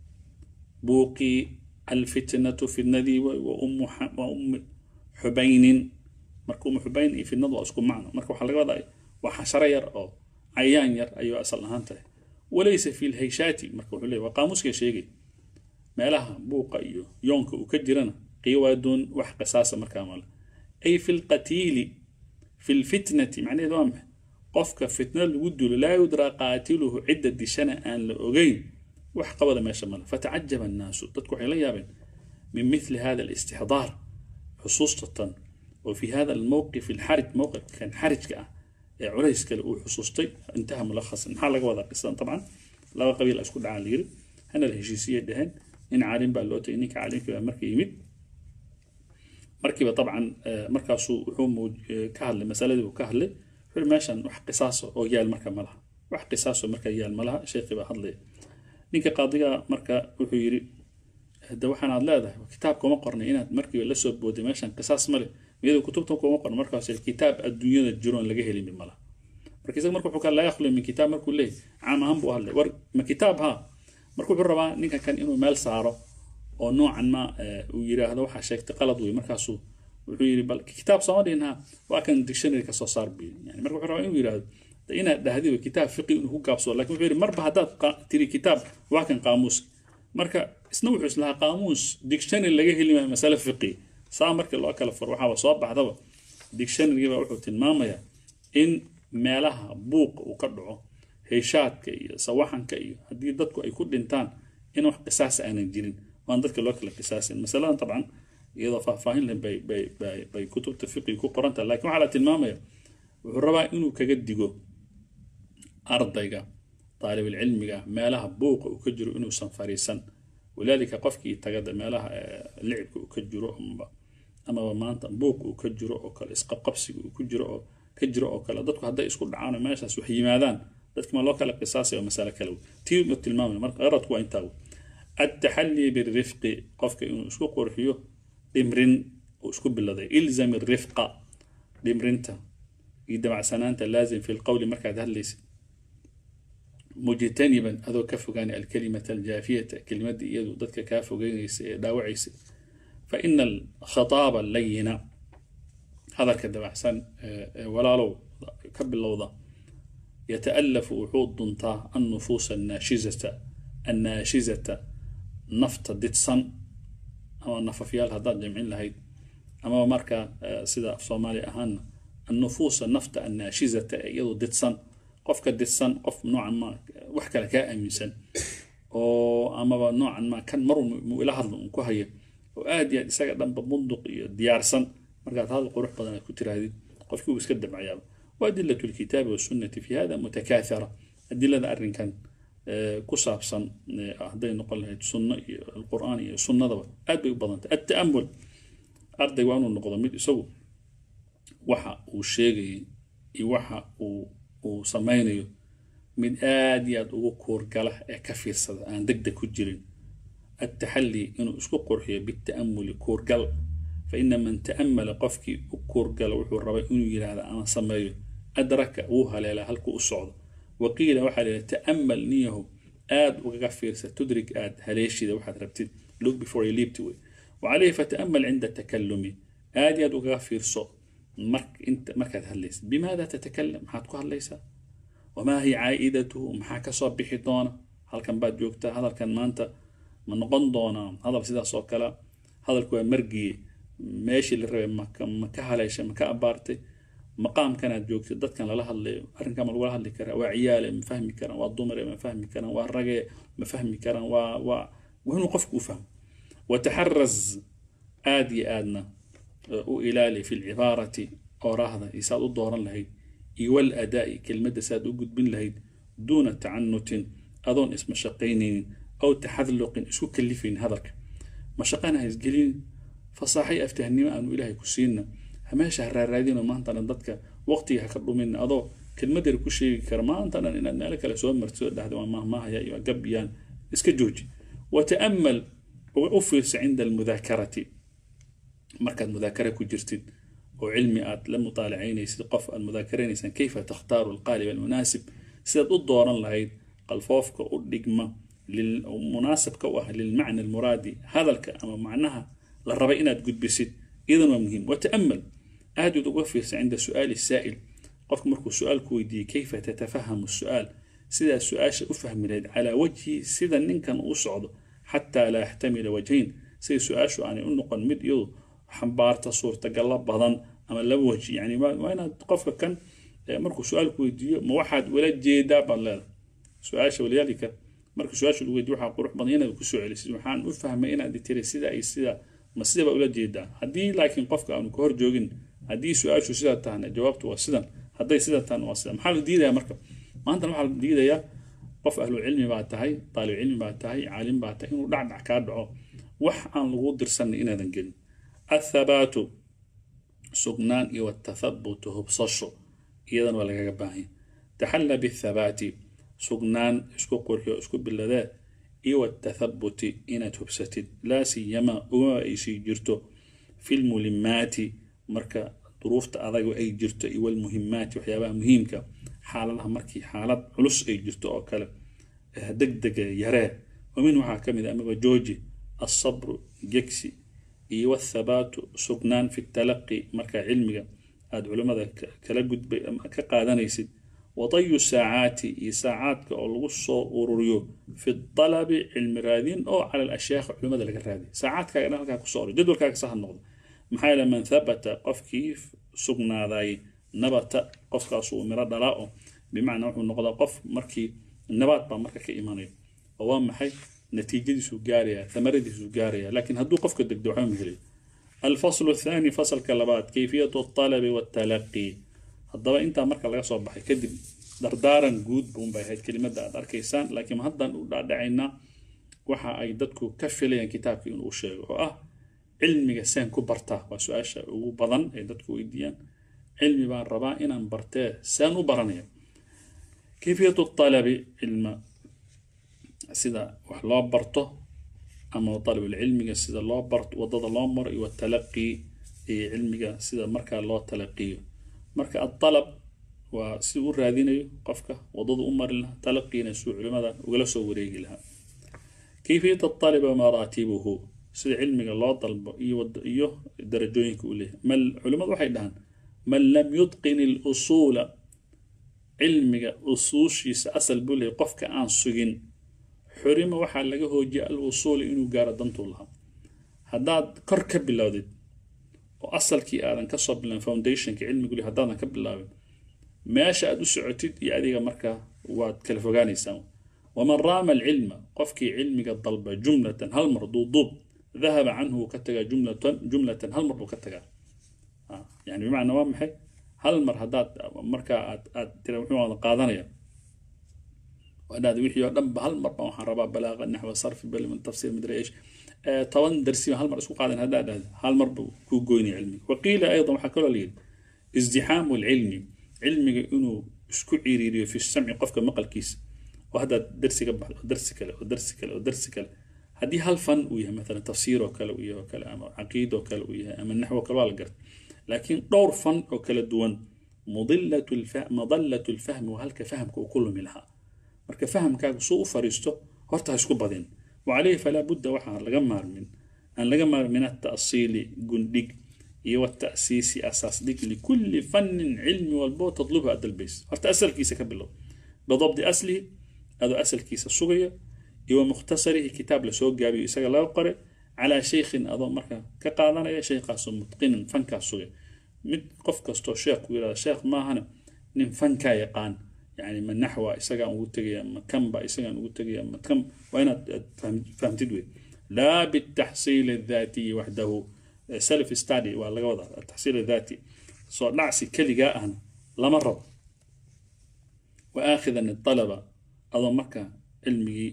بوقي الفتنة في النذي وأم وأم حبين marka umu xubayn iyo fidnadu waa isku macno marka waxaa laga wadaa waa xasharo yar oo cayaan yar ayuu asal ahaan tahay walaysa fi lhayshaati marka wuxuu leeyahy waa qaamuuska sheegay meelaha buuqa iyo yoonka uu ka jirana qiwaaduun wax qisaasa markaa male ay fi lqatiili fi lfitnati macnaheedu waa maxay qofka fitna lagu dulo laa yudraa qaatiluhu cidda dishana aan la ogeyn wax qabada meesha male fatacajaba annaasu dadku waxay la yaabeen min mithli hada alistixdaar xusuustatan وفي هذا الموقف الحرج موقف كان حرج كأ عليس كلا وحصوصتي انتهى ملخص ان حال وضع قصة طبعا لا قبيل اسكت على لير هنا الهجيسية دهن إن عالم بالوت إنك عالم في مركي يمد مركبة طبعا مركاسو حوم كهل مسألة وكهل wuxuu meeshan wax qisaaso oo yaal marka ma laha wax qisaaso marka yaal ma laha sheekhi baa hadlaya ninka qaadiga marka wuxuu yidhi de waxaan aad leedahay kitaab kuma qornay inaad markiiba la soo booday meeshan qisaas male iyadoo kutubta kuma qorno markaas kitaab adduunyada jiroon laga heli mid malaha marka isaga marka wuxuu ka laa yakhlu min kitaab markuu leeyahy caam ahaan buu hadlay war ma kitaab ha marka wuxuu rabaa ninka kan inuu meel saaro oo noocan ma uu yiraahdo waxaa sheegtay qalad wey markaasuu wuxuu yidhi bal kitaab sooma dhihin ha waa kan dictionary ka soo saar buu yani marka wuxuu rabaa inuu yidhaahdo inaad dhahdiba kitaab fiqi inuu ku gaabsado lakin wuxuu yidhi marba haddaad tiri kitaab waa kan qaamuus marka isna wuxuu islahaa qaamuus dictionary laga heli maayo masale fiqi saa markii loo kala furo waxaaba soo baxdaba dictionarygiba wuxuu tilmaamayaa in meelaha buuqa uu ka dhaco heyshaadka iyo sawaxanka iyo haddii dadku ay ku dhintaan in wax qisaas aanan jirin waan dadka loo kala qisaasin masaladan dabcan iyadoo faahfaahin leh bay bay bay bay kutubta fiqiga ku qoran tahay lakin waxaa la tilmaamaya wuxuu rabaa inuu kaga digo ardayga طaalibulcilmiga meelaha buuqa uu ka jiro inuusan fariisan walaalika qofkii tagada meelaha licibka uu ka jiro amaba amaba maanta buuq uu ka jiro oo kale isqabqabsiga uu ku jiro oo ka jiro oo kale dadku hadday isku dhacaan oo meeshaas wax yimaadaan dadki ma loo kala qisaasaya oo masale kale tii u tilmaamaya marka qaradku waa intaa التحلي بالرفق قفك إنه اسكو قرحيو دمرين واسكو بالله إلزم الرفق دمرنتا إذا مع سنانتا لازم في القول مركز هلس مجتنبا هذا كفغاني الكلمة الجافية كلمة دي يدو ضدك كافغاني داوعيس فإن الخطاب اللينة هذا كذا أحسن ولا لو كب اللوضة يتألف وحود ضنطا النفوس الناشزة الناشزة نفط ديتسن أما نففيال هذا جمعين لهيد أما مركا سيدا في صومالي أهان النفوس النفط الناشزة يدو ديتسن qofka didsan qof noocan ma wax kale kaa aaminsan oo amaba noocan ma kan mar mu ila hadlo un ku haya oo aad iyo aad isaga dhanba bunduq iyo diyaarsan markaad hadal qurux badan aad ku tirahdid qofkii uu iska dabcayaaba وأدلة الكتاب والسنة في هذا متكاثرة أدلة أرنكان ku saabsan hadday noqon lahayd sunno iyo alqur'aan iyo sunnadaba aad bay u badantay ata'amul ardayga waa inuu noqdo mid isagu waxa uu sheegayay iyo waxa uu uu samaynayo mid aad iyo aad ugu kuurgala ee ka fiirsada aan deg deg ku jirin التحلي إنه اسكو قرحية بالتأمل كورجل فإن من تأمل قفكي كورجل وحو الربا إنه يلا هذا أنا سميه أدرك وها لا هلكو الصعد وقيل وحا تأمل نيه آد وغفير ستدرك آد هليشي ذا واحد ربتد look before you leap to it وعليه فتأمل عند التكلم آد يد وغفير صو مرك انت مركز هليس بماذا تتكلم حاتكو هليسا وما هي عائدته محاكا صبحي دونا هل كان بعد جوكتا هذا كان ما انت ma noqon doonaa hadal sidaas oo kale hadalku waa margiye meeshii la rabay ma ka haleeshay ma ka abaartay maqaamkanaad joogtay dadkan lala hadlayo arrinkan ma lagula hadli karaa waa ciyaale ma fahmi karaan waa dumare ma fahmi karaan waa rage ma fahmi karaan waa waa waa inuu qofku u fahmo wataxaraz aad iyo aadna u ilaali fi lcibaarati oraahda iyo saad u dooran lahayd iyo wal adaa'i kelmadda saad u gudbin lahayd duuna tacanutin adoon isma shaqaynaynin أو تحذلق اسكو كلفين هذاك ما شقانا هيسجلين فصاحي أفتهني أنو إلهي كسينا هما شهر رادين وما أنت ندتك وقتي هكذا من أضو كلمة دير كشي كرما أنت أنا إن لك لسوء مرتوى ده ما ما هي قبيان اسك جوجي وتأمل وأفرس عند المذاكرة مركز مذاكرة كجرتين وعلمي آت لم طالعين يسد قف المذاكرين كيف تختار القالب المناسب سيد الدوران لهيد قلفوفك ودقمه مناسب كوه للمعنى المرادي هذا الكلام معناها للربع قد بسيط إذا مهم وتأمل أهد توفر عند سؤال السائل قفك مركو سؤال كويدي كيف تتفهم السؤال سيدا السؤال أفهم على وجه سيدا ننكن أصعد حتى لا يحتمل وجهين سيدا سؤال شو يعني أنه قد مد يو حنبارت صورة قلب بضن أما لا وجه يعني ما أنا قفك كان مركو سؤال كويدي موحد ولا جيدا بالله سؤال ولذلك marka su-aasha lagu weydiyo waxaa qurux badan inaad kusoo celisid waxaan u fahmay inaad tiri sida ay sida ma sidaba ula jeedaa haddii laakiin qofka aanu ka hor joogin haddii su-aashu sidaa tahana jawaabtu waa sidan hadday sida tahana waa sidan maxaa la diidaya marka maantana waxaa la diidayaa qof ahlu cilmi baa tahay taalib cilmi baa tahay caalim baa tahay inuu dhacdhac kaa dhaco wax aan lagu dirsanay inaadan gelin athabaatu sugnaan iyo watathabutu hubsasho iyadana waa lagaga baahanya taxalla bithabaati sugnaan isku qurxiyo isku biladee iyo watathabuti inaad hubsatid laa siyama ugama ay sii jirto fi lmulimaati marka duruufta adagu ay jirto iyo walmuhimaati waxyaabaha muhiimka xaaladaha markii xaalad culus ay jirto oo kale degdega yaree wamin waxaa ka mid a amaba jooji alsabru gegsi iyo wathabaatu sugnaan fi talaqi markaa cilmiga aada culimmada kala gudbay ama ka qaadanaysid wadayu saacaati iyo saacaadka oo lagu soo ururiyo fi dalabi cilmi raadin oo cala alashyaakh culimmada laga raadiy saacaadkaaga dhan halkaa kusoo urur jadwalkaaga saha noqdo maxaa yeele man thabata qofkii sugnaaday nabata qofkaas uu miro dhalaa oo bimacnaa wuxuu noqdaa qof markii nabaad baa marka ka imanayo oo waa maxay natiijadiisuu gaaraya thamaradiisuu gaaraya laakiin hadduu qofka degdo waxba ma helayo alfaslu athani fasalka labaad kayfiyatu altalabi waltalaqi haddaba intaa marka laga soo baxay kadib dardaaran guud buunbay ahayd kelimada aad arkaysaan laakiin haddaan u dhaadhacaynaa waxa ay dadku ka filayaan kitaabka inuu sheego oo ah cilmiga seen ku bartaa waa su-aasha ugu badan ay dadku weydiiyaan cilmi baan rabaa inaan bartee seen u baranaya kayfiyatu talabi cilma sida wax loo barto ama dalabulcilmiga sida loo barto wadada loo maro iyo watalaqi iyo cilmiga sida markaa loo talaqiyo marka adalab waa si u raadinayo qofka wadadu u mari lahaa talaqiina suu culimada ugala soo wareegi lahaa kayfiyat aaliba maraatibuhu sida cilmiga loo dalbo iyo darajooyinka uu leeyahay mal culimadu waxay dhahaan man lam yutqin ilusuula cilmiga usuushiisa asal buu leeyahy qofka aan sugin xurima waxaa laga hoojiyay al usuula inuu gaaro dantuu lahaa haddaad kor ka bilowdid oo asalkii aadan kasoo bilaabin foundationka cilmigu le haddaadan ka bilaabin meesha aad u socotid iyo adiga markaa waad kala fogaanaysaa waman raama alcilma qofkii cilmiga dalba jumlatan hal mar duuduub dahaba canhu wuu ka tagaa jumlatan jumlatan hal mar buu ka tagaa yani bimacnaa waa maxay hal mar haddaad markaa aad aad tira wuxuu wada qaadanaya wadhaad wixii oo dhan ba hal mar baan waxaan rabaa balaaqa naxwa sarfi baliman tafsiir madri ish toban darsi hal mar isku qaadan haddaa dhahda hal mar buu kuu goynaya cilmiga waqiila aydan waxaa kaloo layidhi izdixaamu lcilmi cilmiga inuu isku ciriiriyo fi samci qofka maqalkiisa oo haddaad darsi ka baxdo oo darsi kale oo darsi kale oo darsi kale haddii hal fan uu yahay maalan tafsiir oo kale uu yahay oo kale ama caqiid oo kale uu yahay ama naxwo kale waa la garta laakiin dhowr fan oo kala duwan madallatu lfahmi waa halka fahamka uu ku lumi lahaa marka fahamkaaga suu u fariisto horta ha isku badin وعليه فلا بد وحا لغا مارمن أن لغا مارمن من التأصيل قندق iyo والتأسيس أساس ديك لكل فن علمي والبو تطلبها أدى البيس هرت أسل كيسة كبلو بضبط أصله هذا أسل كيسة صغية إيو مختصره كتاب لسوق جابي إساق لا قرأ على شيخ أظن مركا كقادنا يا شيخ متقن فنكا صغير مد قف كستو شيخ ويلا شيخ ما هنا نم فنكا يقان يعني من نحو إساقا ugu tegaya ma kan ba isagaan ugu tegaya ma kan waa inaad fahamtid wey laa bitaxsiil الذاتي waxdahu self study waa laga wadaa ataxsiil الذاتي soo dhacsi keligaa ahna lama rabo waakhidan الطلبة adoo marka cilmigii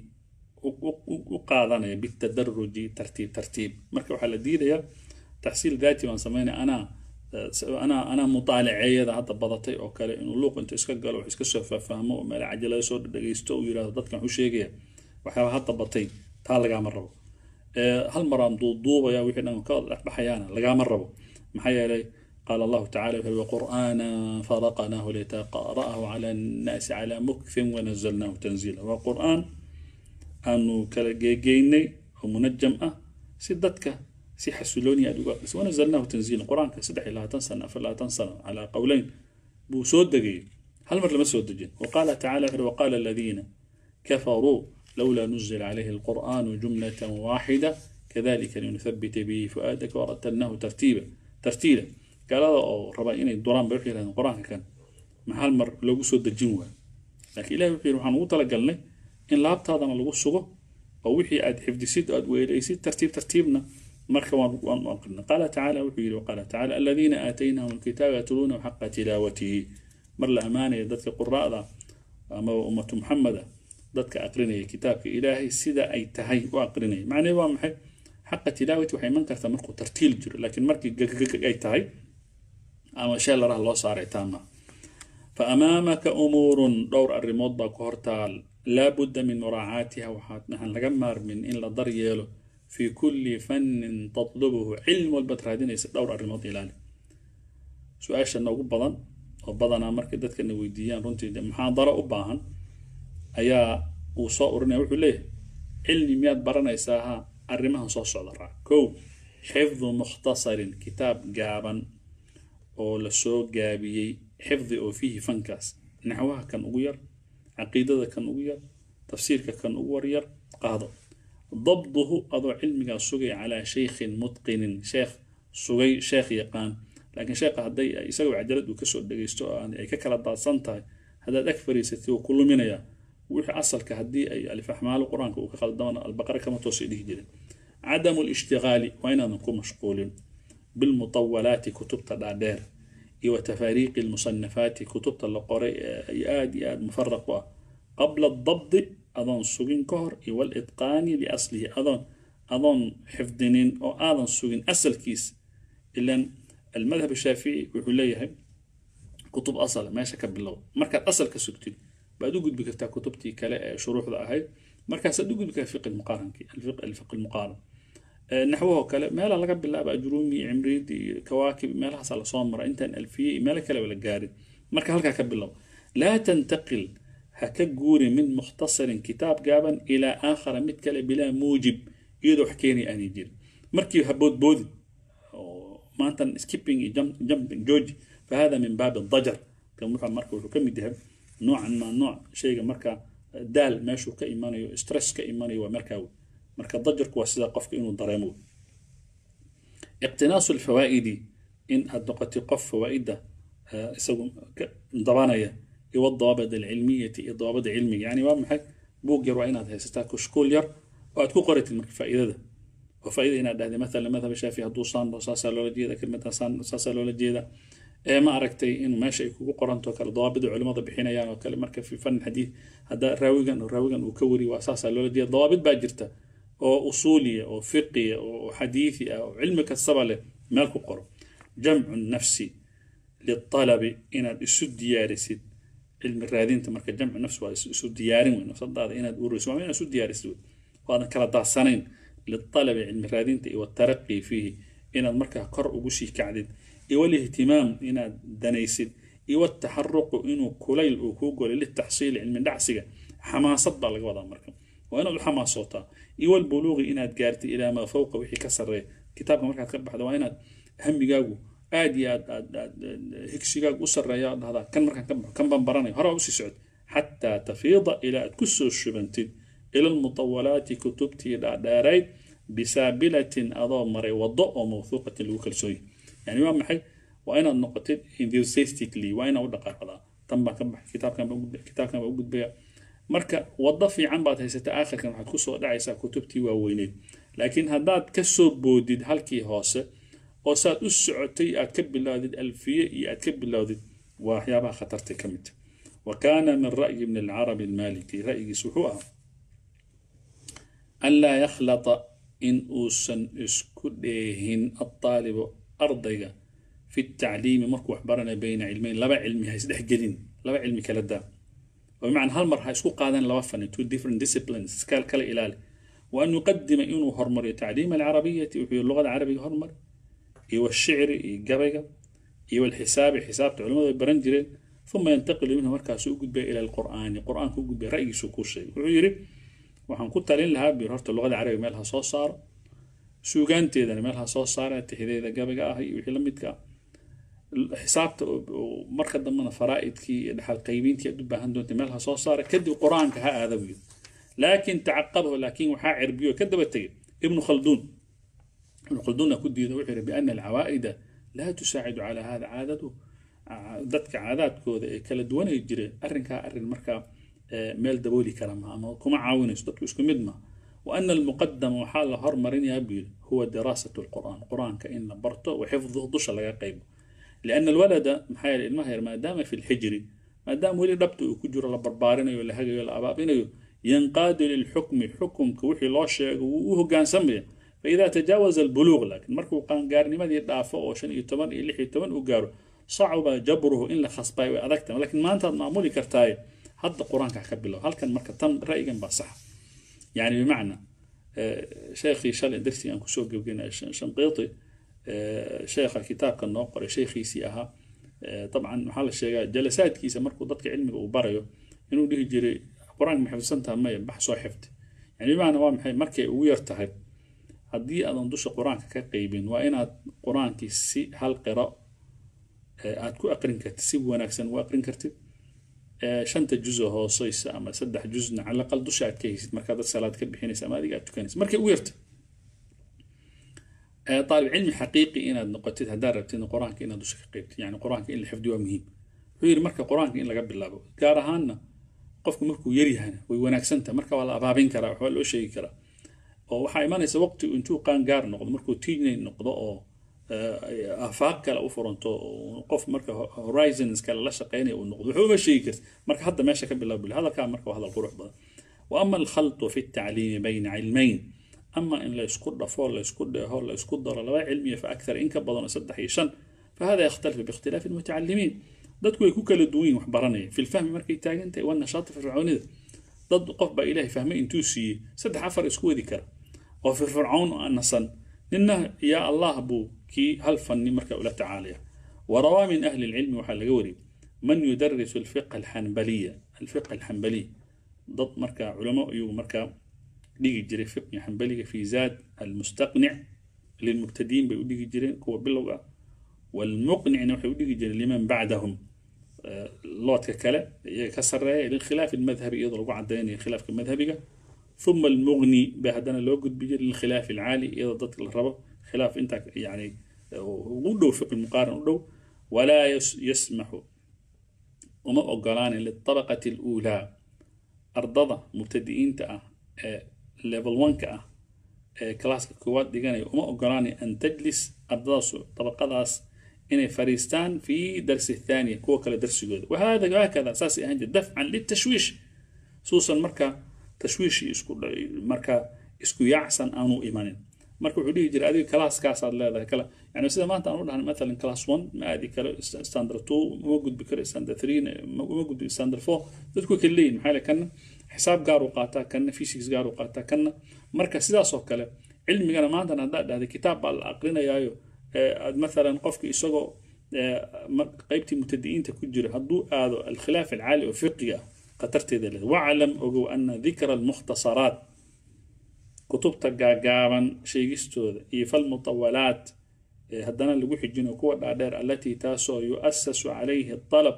u qaadanaya bitadaruji tartiib tartiib marka waxaa la diidayaa taxsiil ذاتي waan samaynaya anaa anaa anaa mutaalaceeyada hadda badatay oo kale inuu luuq inta iska galo wax iska soo faahfaahmo oo meel cajalada soo dhagaysto uu yidhahdo dadkan wuxuu sheegaya waxyaaba hadda batay taa lagaama rabo hal maraan duuduubaya wixii dhan ka dhexbaxayaana lagaama rabo maxaa yeelay قال الله تعالى وقرآنا فرقناه لتقرأه على الناس على مكث ونزلناه تنزيلا وقرآن أنه كالجيجيني ومنجم أه سدتك si xasilooni aad uga aqriso wanazalnaahu tanziilan qur-aanka saddex iyo labaatan sano afar labaatan sano calaa qowleyn buu soo degayay hal mar lama soo dejin waqaala tacala wuxuuri waqaala aladiina kafaruu lowlaa nuzila calayhi alqur'aanu jumlatan waaxida kadalika linuthabita bihi fu'aadaka waratalnaahu tartiiba tartiila gaalada oo raba inay duraan bay waxay yidhahdeen qur-aanka kan ma hal mar loogu soo dejin waayo laakiin ilahi wuxuu yidhi waxaan ugu talagalnay in laabtaadana lagu sugo oo wixii aad xifdisid aad weelaysid tartiib tartiibna مركب وانقلنا قال تعالى وحيد وقال تعالى الذين آتيناهم الكتاب يتلونه حق تلاوته مر الأمانة ذاتك قراء أما أمة محمد ذاتك أقرني كتابك إلهي سيدا أي تهي وأقرني معنى هو محي حق تلاوته وحي من كرت مركو ترتيل جر لكن مركي أي تهي أما شاء الله الله صار تاما fa amaamaka umuurun dhowr arrimood baa ku hortaal laa budda min muraacaatiha waxaan laga maarmin in la daryeelo fii kulli fannin tatlubuhu cilmi walbaad raadinaysa dhowr arrimood ilaali su-aashana ugu badan oo badanaa markay dadkana weydiiyaan runtii muxaadaro u baahan ayaa uu soo urinaya wuxuu leeyahay cilmi miyaad baranaysaa ha arrimahan soo socda raac kow xifdu mukhtasarin kitaab gaaban oo lasoo gaabiyey xifdi oo fiihi fankaas naxwaha kan ugu yar caqiidada kan ugu yar tafsiirka kan ugu waryar qaado dabduhu adoo cilmigaa sugay calaa shaykhin mutqinin sheekh sugay sheekh yaqaan laakiin sheekha hadday isagoo cajalad uu kasoo dhegaysto oo ay ka kala daadsan tahay haddaad ag fariisatay wuu ku luminayaa wixii asalka haddii ay alifaxmaalo qur-aanka uu ka qaldamana albaqara kama toosay dhihi jirin cadamu lishtigaali waa inaadan ku mashquulin bilmutawalaati kutubta dhaadheer iyo wa tafaariiqi lmusanafaati kutubta la qoray ee aad iyo aad mufaraq u ah qabla dabdi adoon sugin ka hor iyo walitqaani liaslihi adoon adoon xifdinin oo aadan sugin asalkiis ilan almadhab shaafici wuxuu leeyahay kutub asal meesha ka bilow markaad asalka sugtid baad u gudbi kartaa kutubtii kale ee shuruuxda ahayd markaasaad u gudbi kartaa fiqi muqaaranki alfiqi lmuqaaran naxwahoo kale meela laga bilaaba ajruumi cimriid iyo kawaakib meelahaasa lasoo mara intaan alfiye iyo meelo kaleba la gaarin marka halkaa ka bilow laa tantaqil ha ka guuri min mukhtasarin kitaab gaaban ilaa aakhara mid kale bilaa muujib iyadoo wax keenaya aanay jirin markii ha boodboodin maantan skipping iyo jumping george fahada min baabi dajar kan wuxuu marka wuxuu ka mid yahay noocan ma nooc shayga marka daal meeshuu ka imanayo stress ka imanayo waa markaa wey marka dajarku waa sida qofka inuu dareemo wey iqtinaasu lfawaa'idi in aad noqotay qof fawaa'ida isagu dabanaya iyo dawaabid alcilmiyati iyo dawaabida cilmiga yani waa maxay buug yar waa inaad haysataa kushkuul yar oo aad ku qoratid marka faa'iidada oo faa'iida inaad dhahday mathalan madhab shaafi hadduu saan saasaa loola jeeda kelmadda saan saasaa loola jeeda ee ma aragtay in meesha ay kugu qoranto kale dawaabida culimada bixinayaan oo kale marka fi fan xadiid hadda raawigan raawigan uu ka wari waa saasaa loola jeeda dawaabid baa jirta oo usuuliya oo fiqiya oo xadiidi ah oo cilmi kastaba leh meel ku qoro jamcu nafsi lialabi inaad isu diyaarisid cilmi raadinta marka jamcu nafsi waa isu diyaarin wey nafsadaada inaad ururisid waa inaad isu diyaarisid wey waadan kala daadsanayn lialabi cilmi raadinta iyo wataraqi fiihi inaad markaa kor ugu sii kacdid iyo walihtimaam inaad danaysid iyo wataxaruqu inuu kulayl uu kuu golay litaxsiili cilmi dhacsiga xamaasad baa laga wadaa marka waa inaad u xamaasootaa iyo walbuluuqi inaad gaartid ilaa maa fowqa wixii ka sarreeya kitaabka markaad ka baxdo waa inaad hamigaagu aad iyo aad aad aad higsigaagu u sarreeya aad dhahdaa kan markaan ka baxo kan baan baranaya hore usii socod xataa tafiida ilaa aad ku soo shubantid ila almutawalaati kutubtii dhaadheerayd bisaabilatin adoo maray waddo oo mawthuuqatin lagu kalsooyay yani waa maxay waa inaad noqotid enthusiastically waa inaad u dhaqaaqdaa tan baan ka baxay kitaabkan baan ugudbaya kitaabkan baan u gudbaya marka waddo fiican baad haysataa aakhirkan waxaad kusoo dhacaysaa kutubtii waaweyneed laakiin haddaad ka soo boodid halkii hoose oo saad u socotay aad ka bilowdid alfiye iyo aad ka bilowdid waa waxyaabaha khatartay ka mid wa kaana min ra'yi ibni alcarabi almaliki ra'yigiis wuxuu ahaa an laa yakhlata in uusan isku dheehin altaalibu ardayga fi tacliimi markuu wax baranaya bayna cilmeyn laba cilmi ha isdhexgelin laba cilmi kala daa oo bimacnaa hal mar ha isku qaadan laba fani two different disciplines kal kala ilaali wa an yuqadima inuu hormariyo tacliima alcarabiyati wuxuu luqada carabiga hormar iyo washicri iyo gabayga iyo walxisaabi xisaabta culimadu ay baran jireen uma yantaqilu minhu markaasu u gudbaya ila alqur'aani qur'aanka u gudbaya ra'yigiisu kuu sheegay wuxuu yidhi waxaan ku talin lahaa bir horta luqada carabiga meel ha soo saaro suugaanteedana meel ha soo saara tixideeda gabayga ah iyo wixii la midka ah xisaabta marka dambena faraa'idkii iyo dhaxal qaybiintii aad u baahan doonta meel ha soo saara kadib qur-aanka ha aada wiyo laakin tacaqabahu laakin waxaa cirbiyo ka daba tegay ibnu khalduun ibnu khalduunna ku diida wuxuu yihi biana alcawaa'ida laa tusaacidu calaa hada caadadu dadka caadaadkooda ee kala duwanay jireen arrinkaa arrin markaa meel dabooli kara ma ama kuma caawinayso dadku isku mid ma wa ana almuqadama waxaa la hormarinayaa buu yidhi huwa diraasatu lqur'aan qur-aanka in la barto wa xifduhu dusha laga qaybo liana alwalada maxaa yeele ilmaha yar maadaama fi lxijri maadaama weli dhabta uu ku jiro la barbaarinayo la hagayo la abaabinayo yanqaadu lilxukmi xukumka wixii loo sheego wuu u hogaansamaya faida tajaawaza albuluuq laakiin markuu qaangaarnimadii dhaafo oo shan iyo toban iyo lix iyo toban u gaaro صعب جبره إن لخصباي وأذكت لكن ما أنت معمولي كرتاي هذا القرآن كحكبله هل كان مركز تم رأي جنب صح يعني بمعنى شيخي شال درسي أنكو سوق وجينا شنقيطي شيخ الكتاب كان نوقر شيخي سيها طبعا محل الشيخ جلسات كيسة مركو ضدك علمي وبريو إنه ديه جري قرآن محفظنتها ما بحثوا حفظ يعني بمعنى waa maxay markay ugu yar tahay haddii aadan dusha qur-aanka ka qeybin waa inaad qur-aankii si hal qiro aad ku aqrin kartid si wanaagsan u aqrin kartid shanta juzo hooseysa ama saddex juzna cala aqal dusha aad ka haysid markaa dad salaad ka bixinaysa ama adiga aad tukanaysa markay ugu yarta طالب علمي حقيقي inaad noqotid haddaad rabtid qur-aanka inaad dusha ka qeybtid yani qur-aanka in la xifdiyo waa muhiim wuxuu yidhi marka qur-aanka in laga bilaabo gaar ahaanna qofku markuu yaryahana way wanaagsantaha marka waa la abaabin karaa waxbaa loo sheegi karaa oo waxaa imanaysa waqti intuu qaangaar noqdo markuu tiinay noqdo oo afaaq kale u furanto qof marka horizons kale la shaqeynaya uu noqdo wuxuu uma sheegi karta marka hadda meesha ka bilaab bil hadalkaa marka waa hadal qurux badan وأما الخلط في التعليم بين علمين أما إن لا يسكت دفور لا يسكت دهور لا يسكت دار لا علمية فأكثر إن كبضنا سدح يشن فهذا يختلف باختلاف المتعلمين dadku way ku kala duwan yihin waxbaranaya fi lfahmi markay taagan tahay wanashaati fircoonida dad qof baa ilaahay fahmay intuu siiyey saddex afar isku wadi kara oo firfircoon nasan nina yaa allah buu kii hal fanni marka ula tacaalaya warawaa min ahli lcilmi waxaa laga wariyay man yudarisu alfiqa alxanbaliya alfiqa alxanbaliy dad marka culamo ayuu markaa dhigi jiray fiqi xanbaliga fi zaad almustaqnic lilmubtadiin bay u dhigi jireen kuwa bilowga والمقنع وحي ودي لمن بعدهم لوتك كلا كسر للخلاف المذهبي يضرب عدين خلاف المذهبي ثم المغني بهدنا لو قد بيجي للخلاف العالي إذا ضدك الربا خلاف انت يعني ودو فقه المقارن ودو ولا يس يسمح وما أقلان للطبقة الأولى أرضضة مبتدئين تأه ليفل 1 كأه كلاس كواد ديغاني وما أقلان أن تجلس أرضاس طبقة inay fariistaan fi darsi thaniya kuwa kale darsigooda wahada hakada saasay ahaan jir dafcan litashwiish suusan marka tashwiish isku marka isku yaacsan aanu imanin marka wuxuu dhihi jiray adiga kalaaskaasaad leedahay kala yani sida maanta aan u dhahan mathalan class one ma aadi karo standard two uma gudbi karo standard three uma gudbi standard four dadku kala leeyihin maxaa le kana xisaab gaar u qaataa kana physics gaar u qaataa kana marka sidaas oo kale cilmigana maantan haddaad dhahday kitaab baa la aqrinayaayo مثلا قفك إسقو قيبتي متدئين تكجر هدو آذو الخلاف العالي وفقية قترت ذلك واعلم أقو أن ذكر المختصرات كتب تقاقابا شيء استوذ فالمطولات هدنا اللي حجين وكوة الأدير التي تاسو يؤسس عليه الطلب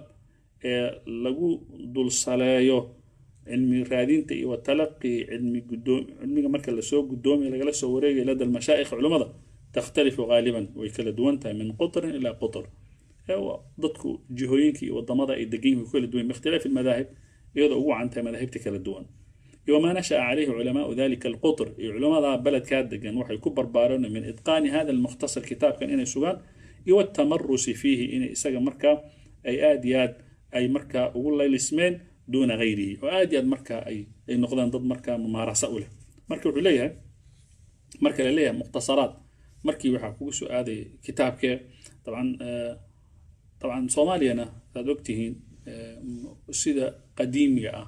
لغو دول صلايو علمي رادينتي وتلقي علمي قدوم علمي مركز لسوق قدومي لغلسو وريقي لدى المشايخ علماء تختلف غالبا ويكلا دوانتا من قطر إلى قطر ضدكو جهوينكي والضمضة الدقين كل دوين باختلاف المذاهب يضعوا عنتا مذاهب تكلا دوان وما نشأ عليه علماء ذلك القطر علماء بلد كاد دقان وحي كبر بارون من إتقان هذا المختصر كتاب كان إني سوغان والتمرس فيه إني إساق مركا أي آدياد أي مركا أقول الله الاسمين دون غيره وآدياد مركا أي, أي نقدان ضد مركا ممارسة أولى مركا عليها مركا لليها مختصرات markii waxaa kugu soo aaday kitaabkee dabcan dabcan soomaaliyana saad ogtihiin sida qadiimiga ah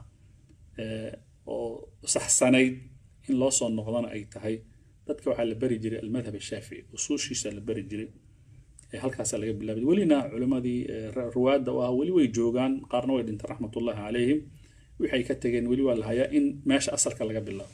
oo saxsanayd in loo soo noqdana ay tahay dadka waxaa la bari jiray almadhab ashaafici usuushiisa la bari jiray halkaasaa laga bilaabay welina culimmadii ruwaadda u ah weli way joogaan qaarna way dhinteen raxmatullahi calayhim waxay ka tageen weli waa la hayaa in meesha asalka laga bilaabo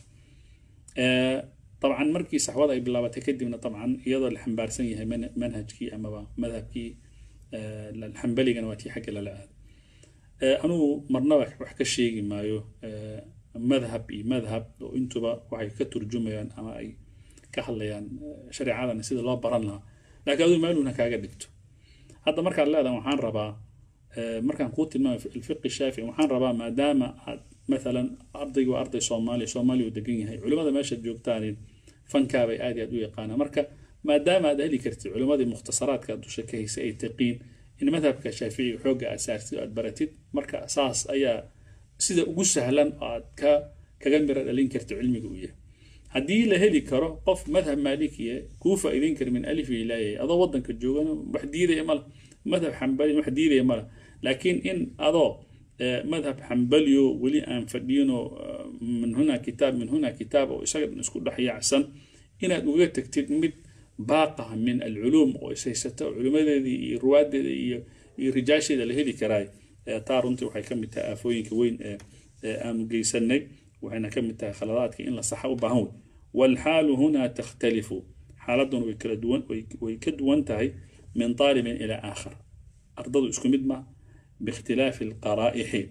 طبعا مركي صحوة أي بلا كدبنا طبعا يضل الحنبارسن يهي من منهجكي أما مذهبكي أه الحنبلي قنواتي حق لا لا أه أنو مرنا وحكا شيء ما يو أه مذهب إي مذهب وإنتبا وحي كترجميان أما أي كحليان شريعة نسيد الله بران لها لكن هذا ما يلونا كاقا دكتو هذا مركا لا ده وحان ربا مركا قوت الفقه الشافعي وحان ربا ما دام مثلا أرضي وأرضي صومالي صومالي ودقين هاي علماء ماشى جوجتانين fankaabay aad iyo aad u yaqaanaa marka maadaama aad heli kartid culimmadii mukhtasaraadka aad dusha ka haysay ay taqiin in madhabka shaaficiga xoogga aad saartid oo aad baratid marka saas ayaa sida ugu sahlan oo aad ka kaga miro dhalin karta cilmiga uu yahay haddii la heli karo qof madhab maalikiya kuu faa'iideyn kara min alif ilaayay adoo waddanka joogana wax diidaya male madhab xambali wax diidaya mala laakiin in adoo madhab xambaliyo weli aan fadhiyinoo min huna kitaab min huna kitaab oo isaga dhan isku dhex yaacsan inaad uga tagtid mid baaqaha min alculuum oo ishaysata oo culimadeedii iyo ruwaadeeda iyo iyo rijaasheeda la heli karaay taa runtii waxay ka mid tahay aafooyinka weyn ee aanu geysanay waxayna ka mid tahay khaladaadka in la saxa u baahan wey waalxaalu hunaa takhtalifu xaaladuna way kala duwan way ka duwan tahay min طaalibin ilaa aakhar ardadu isku mid ma biikhtilaafi alqaraa'ixi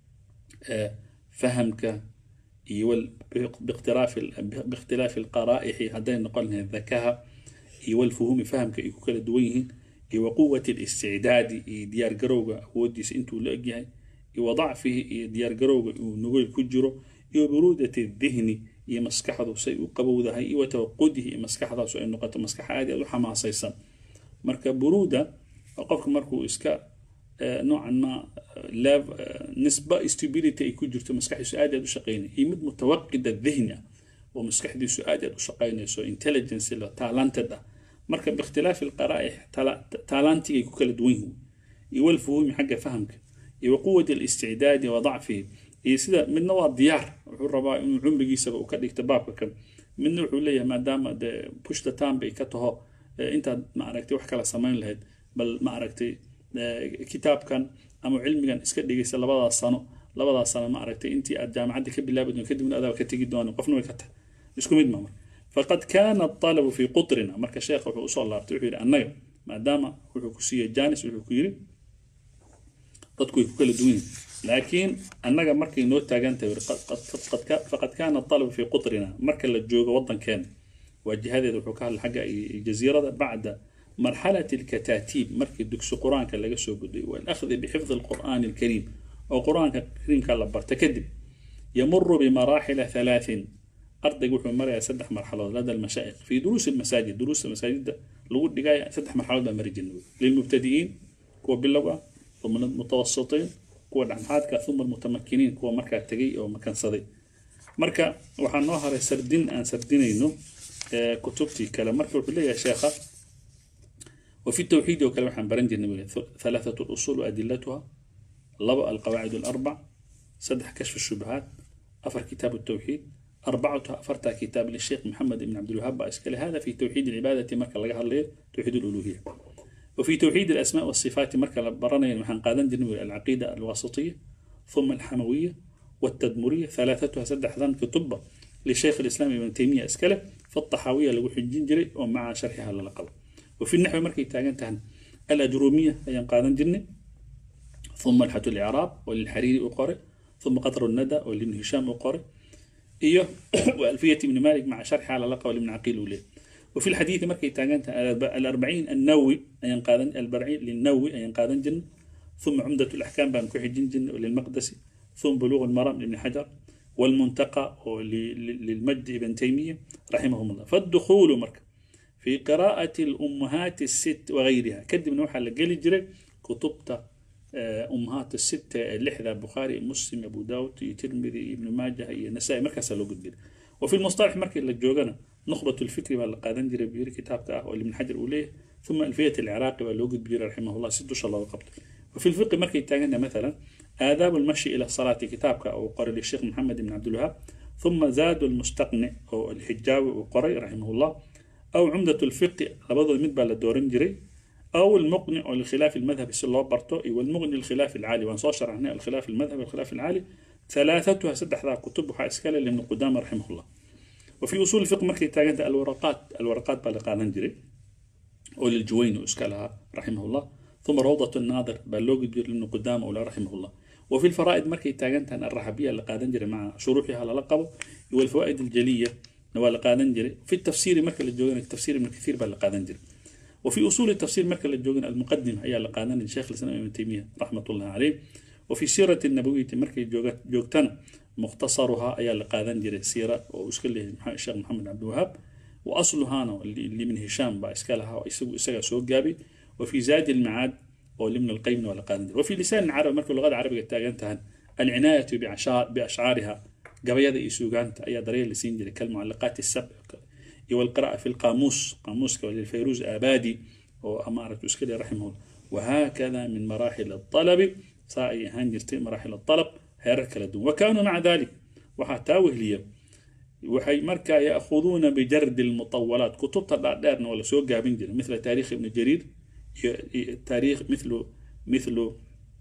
fahamka iyo biikhtilaafi alqaraa'ixi hadday noqon lahayd dakaha iyo walfuhumi fahamka ay ku kala duwan yihiin iyo waquwati اlisticdaadi iyo diyaargarowga awoodiisa intuu la egyahay iyo wadacfihi iyo diyaargarowga uu nugol ku jiro iyo buruudati dihni iyo maskaxdu say u qabowdahay iyo watawaqudihi iyo maskaxdaasu ay noqoto maskax aad aad u xamaasaysan marka buruuda qofka markuu iska noocan ma nisba stability ay ku jirto maskaxdiisu aad aad u shaqaynaya iyo mid mutawaqida dihni ah oo maskaxdiisu aad aad u shaqaynayso intelligence la talented ah marka biikhtilaafi alqaraa'ix taalantigay ku kala duwan yihiin iyo walfuhumi xagga fahamka iyo waquwati اlisticdaadi wa dacfihi iyo sida midna waa diyaar wuxuu rabaa inuu cumrigiisaba uu ka dhigto baabka kan midna wuxuu leeyahay maadaama de pushta time bay ka taho intaad maaragtay wax kala samayn lahayd bal maaragtay kitaabkan ama cilmigan iska dhigaysa labadaas sano labadaas sano maaragtay intii aad jaamacadda ka bilaabi doon kadibna adaa ka tegi doona qofna way ka tahay isku mid ma marka faqad kaana الطalabu fi qutrina marka sheekha wuxuu usoo laabtay wuxuu yidhi annaga maadaama wuxuu ku siiyey janis wuxuu ku yidhi dadku way ku kala duwan yihin laakiin annaga markay noo taagan tahay faqad kaana الطalabu fi qutrina marka la joogo waddankeena waa jihadeeda wuxuu ka hadlay xagga jasiirada bacda marxalati اlkataatiib markii dugsi qur-aanka laga soo gudbay walakhdi bixifdi اlqur'aani اlkariim oo qur-aanka kariimka la barta kadib yamuru bimaraaxila halaaثin ardaygu wuxuu marayaa saddex marxaladood lada almashaa'ikh fi duruusi almasaajid duruusta masaajidda lagu dhigaya saddex marxaladood baa mari jirnay lilmubtadi'iin kuwa bilow ah uma mutawasitiin kuwa dhexdhexaadka uma almutamakiniin kuwa markaa tegay oo makansaday marka waxaa noo haray sardin aan sardinayno kutubtii kale marka wuxuu leeyahay sheekha وفي التوحيد وكلام عن برنجي ثلاثة الأصول وأدلتها لبأ القواعد الأربع سدح كشف الشبهات أفر كتاب التوحيد أربعتها أفرتها كتاب للشيخ محمد بن عبد الوهاب إسكال هذا في توحيد العبادة مركز لقاها الليل توحيد الألوهية وفي توحيد الأسماء والصفات مركز برنا محن قادن جنوي العقيدة الواسطية ثم الحموية والتدمرية ثلاثتها سدح ذن كتب للشيخ الإسلام ابن تيمية إسكاله فالطحاوية لو حجين جري ومع شرحها للقب وفي النحو مركي تاجنتها الأجرومية أي قادن جني ثم الحة الإعراب وللحريري أقرأ ثم قطر الندى ولابن هشام أقرأ إيه وألفية ابن مالك مع شرح على لقب لابن عقيل وليه وفي الحديث مركي تاجنت الأربعين النووي أي قادن الأربعين للنووي أي قادن جن ثم عمدة الأحكام بان كوحي جن جن وللمقدسي ثم بلوغ المرام لابن حجر والمنتقى للمجد ابن تيمية رحمهم الله فالدخول مركب في قراءة الأمهات الست وغيرها كدب نوحة لقلي جري كتبت أمهات الستة اللحظة البخاري مسلم أبو داود ترمذي ابن ماجه النسائي مركز لو قد وفي المصطلح مركز لجوجنا نخبة الفكر والقادن جري بير كتاب تاه من حجر أوليه ثم ألفية العراقي واللوجد بير رحمه الله ست شاء الله وقبل وفي الفقه مركز تاجنا مثلا آداب المشي إلى الصلاة كتابك أو قرأ للشيخ محمد بن عبد الوهاب ثم زاد المستقنع أو الحجاوي وقرأ رحمه الله أو عمدة الفقه لبضل مدبع للدورين جري أو المقنع للخلاف المذهبي سي الله برتو والمغني للخلاف العالي وانصار شرحنا الخلاف المذهبي والخلاف العالي ثلاثتها سدح ذا كتب إسكال لابن قدامة رحمه الله وفي أصول الفقه مركي تاجد الورقات الورقات بالقانون جري وللجوين وإسكالها رحمه الله ثم روضة الناظر بلوج لابن قدامة ولا رحمه الله وفي الفرائد مركي تاجنتها الرحبية اللي قادن جري مع شروحها للقب والفوائد الجلية waa la qaadan jiray fi tafsiiri marka la joogana tafsiir ibn kathiir baa la qaadan jiray وفي أصول التفسير مركز الجوجن المقدمة هي اللي قادنا الشيخ الإسلام ابن تيمية رحمة الله عليه وفي سيرة النبوية مركز جوجتنا مختصرها هي اللي قادنا جري سيرة وأشكال الشيخ محمد عبد الوهاب وأصلها أنا اللي من هشام بأشكالها وإسقى سوق جابي وفي زاد المعاد ولمن القيم ولا قادنا وفي لسان العرب مركز اللغة العربية تاجنتها العناية بأشعار بأشعارها gabayada iyo suugaanta ayaa daryeel la siin jiray kalmucalaqaati sabc iyo walqira'a fi lqaamuus qaamuuska lilfayruuz aabadi oo amaaratu iska dhe raximahullah وهكذا من مراحل الطلب سائي هنجرتي مراحل الطلب هيرك لدون وكانوا مع ذلك وحتى وهلية وحي مركا يأخذون بجرد المطولات كتب دارنا ولا سوق جابين مثل تاريخ ابن جرير تاريخ مثل مثل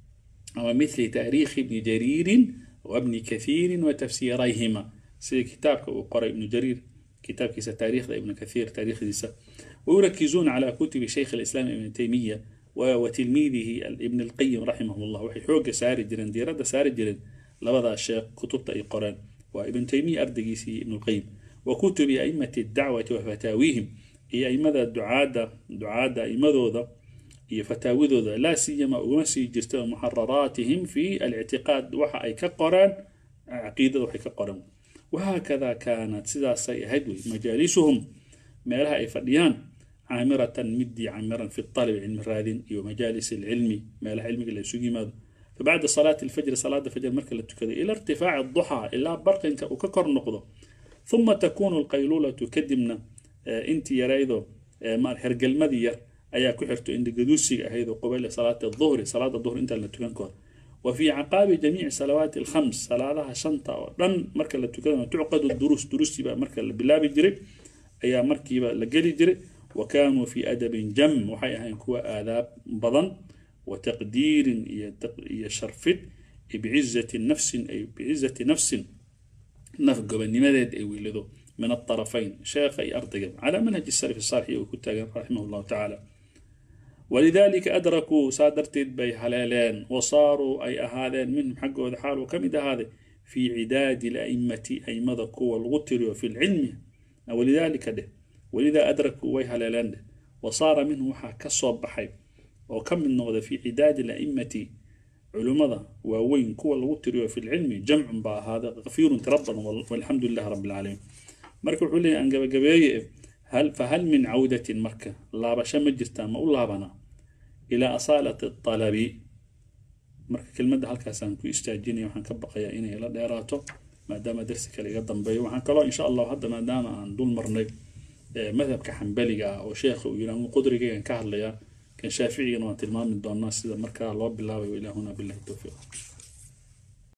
أو مثل تاريخ ابن جرير وابن كثير وتفسيريهما سي كتابك وقرأ ابن جرير كتاب كيس تاريخ ابن كثير تاريخ ديسا ويركزون على كتب شيخ الإسلام ابن تيمية وتلميذه ابن القيم رحمه الله وحي حوق ساري جرين ديرة ساري جرين لبدا الشيخ كتب أي قرآن وابن تيمية أردقيسي ابن القيم وكتب أئمة الدعوة وفتاويهم هي أئمة الدعاء دعاء أئمة ذا هي فتاوي ذا لا سيما ومسي جرت محرراتهم في الاعتقاد وحا أي كقرآن عقيدة وحي كقرآن وهكذا كانت سدا سيهدوي مجالسهم مالها أي فديان عامرة مدي عامرا في الطلب علم الرادين ومجالس العلم مالها علمي اللي يسوقي ماذا فبعد صلاة الفجر صلاة الفجر مركز التكذي إلى ارتفاع الضحى إلى برق وككر نقضه ثم تكون القيلولة كدمنا آه انت يا ريدو آه مار هرقل مدير أيا كحرتو إن قدوسي أهيدو قبيل صلاة الظهر صلاة الظهر انت اللي تكنكر وفي عقاب جميع صلوات الخمس صلاة شنطة رن مركز التكذي تعقد الدروس دروس يبقى مركز بلا بجري أيا مركي لقلي جري وكانوا في أدب جم وحي أهين كوا آداب بضن وتقدير يشرفت بعزة النفس أي بعزة نفس نفق بنمدد أي ولدو من الطرفين شيخ أي أرتقب على منهج السلف الصالح وكتاب رحمه الله تعالى ولذلك أدركوا سادرت بي حلالين وصاروا أي أهالين منهم حقه حال وكم إذا هذا في عداد الأئمة أي مذكوا الغتر وفي العلم ولذلك ده ولذا أدركوا وي حلالين ده وصار منه وحا كصوب بحي وكم من نغذا في عداد الأئمة علماء ووين كوا الوتر في العلم جمع با هذا غفير تربنا والحمد لله رب العالمين مركب حولي أن قبقبي هل فهل من عودة مركة لا بشا مجرتا ما الله بنا إلى أصالة الطلب مركة كلمة هل كاسان كو استاجيني وحن كبقيا إني إلى ديراتو ما دام درسك اللي قدم بي وحن كلا إن شاء الله هذا ما دام أن دول مرني مذهب كحنبلي أو شيخ ويران قدري كهر ليا كان شافعي وان تلمام من دون الناس إذا مركا الله بالله وإلى هنا بالله التوفيق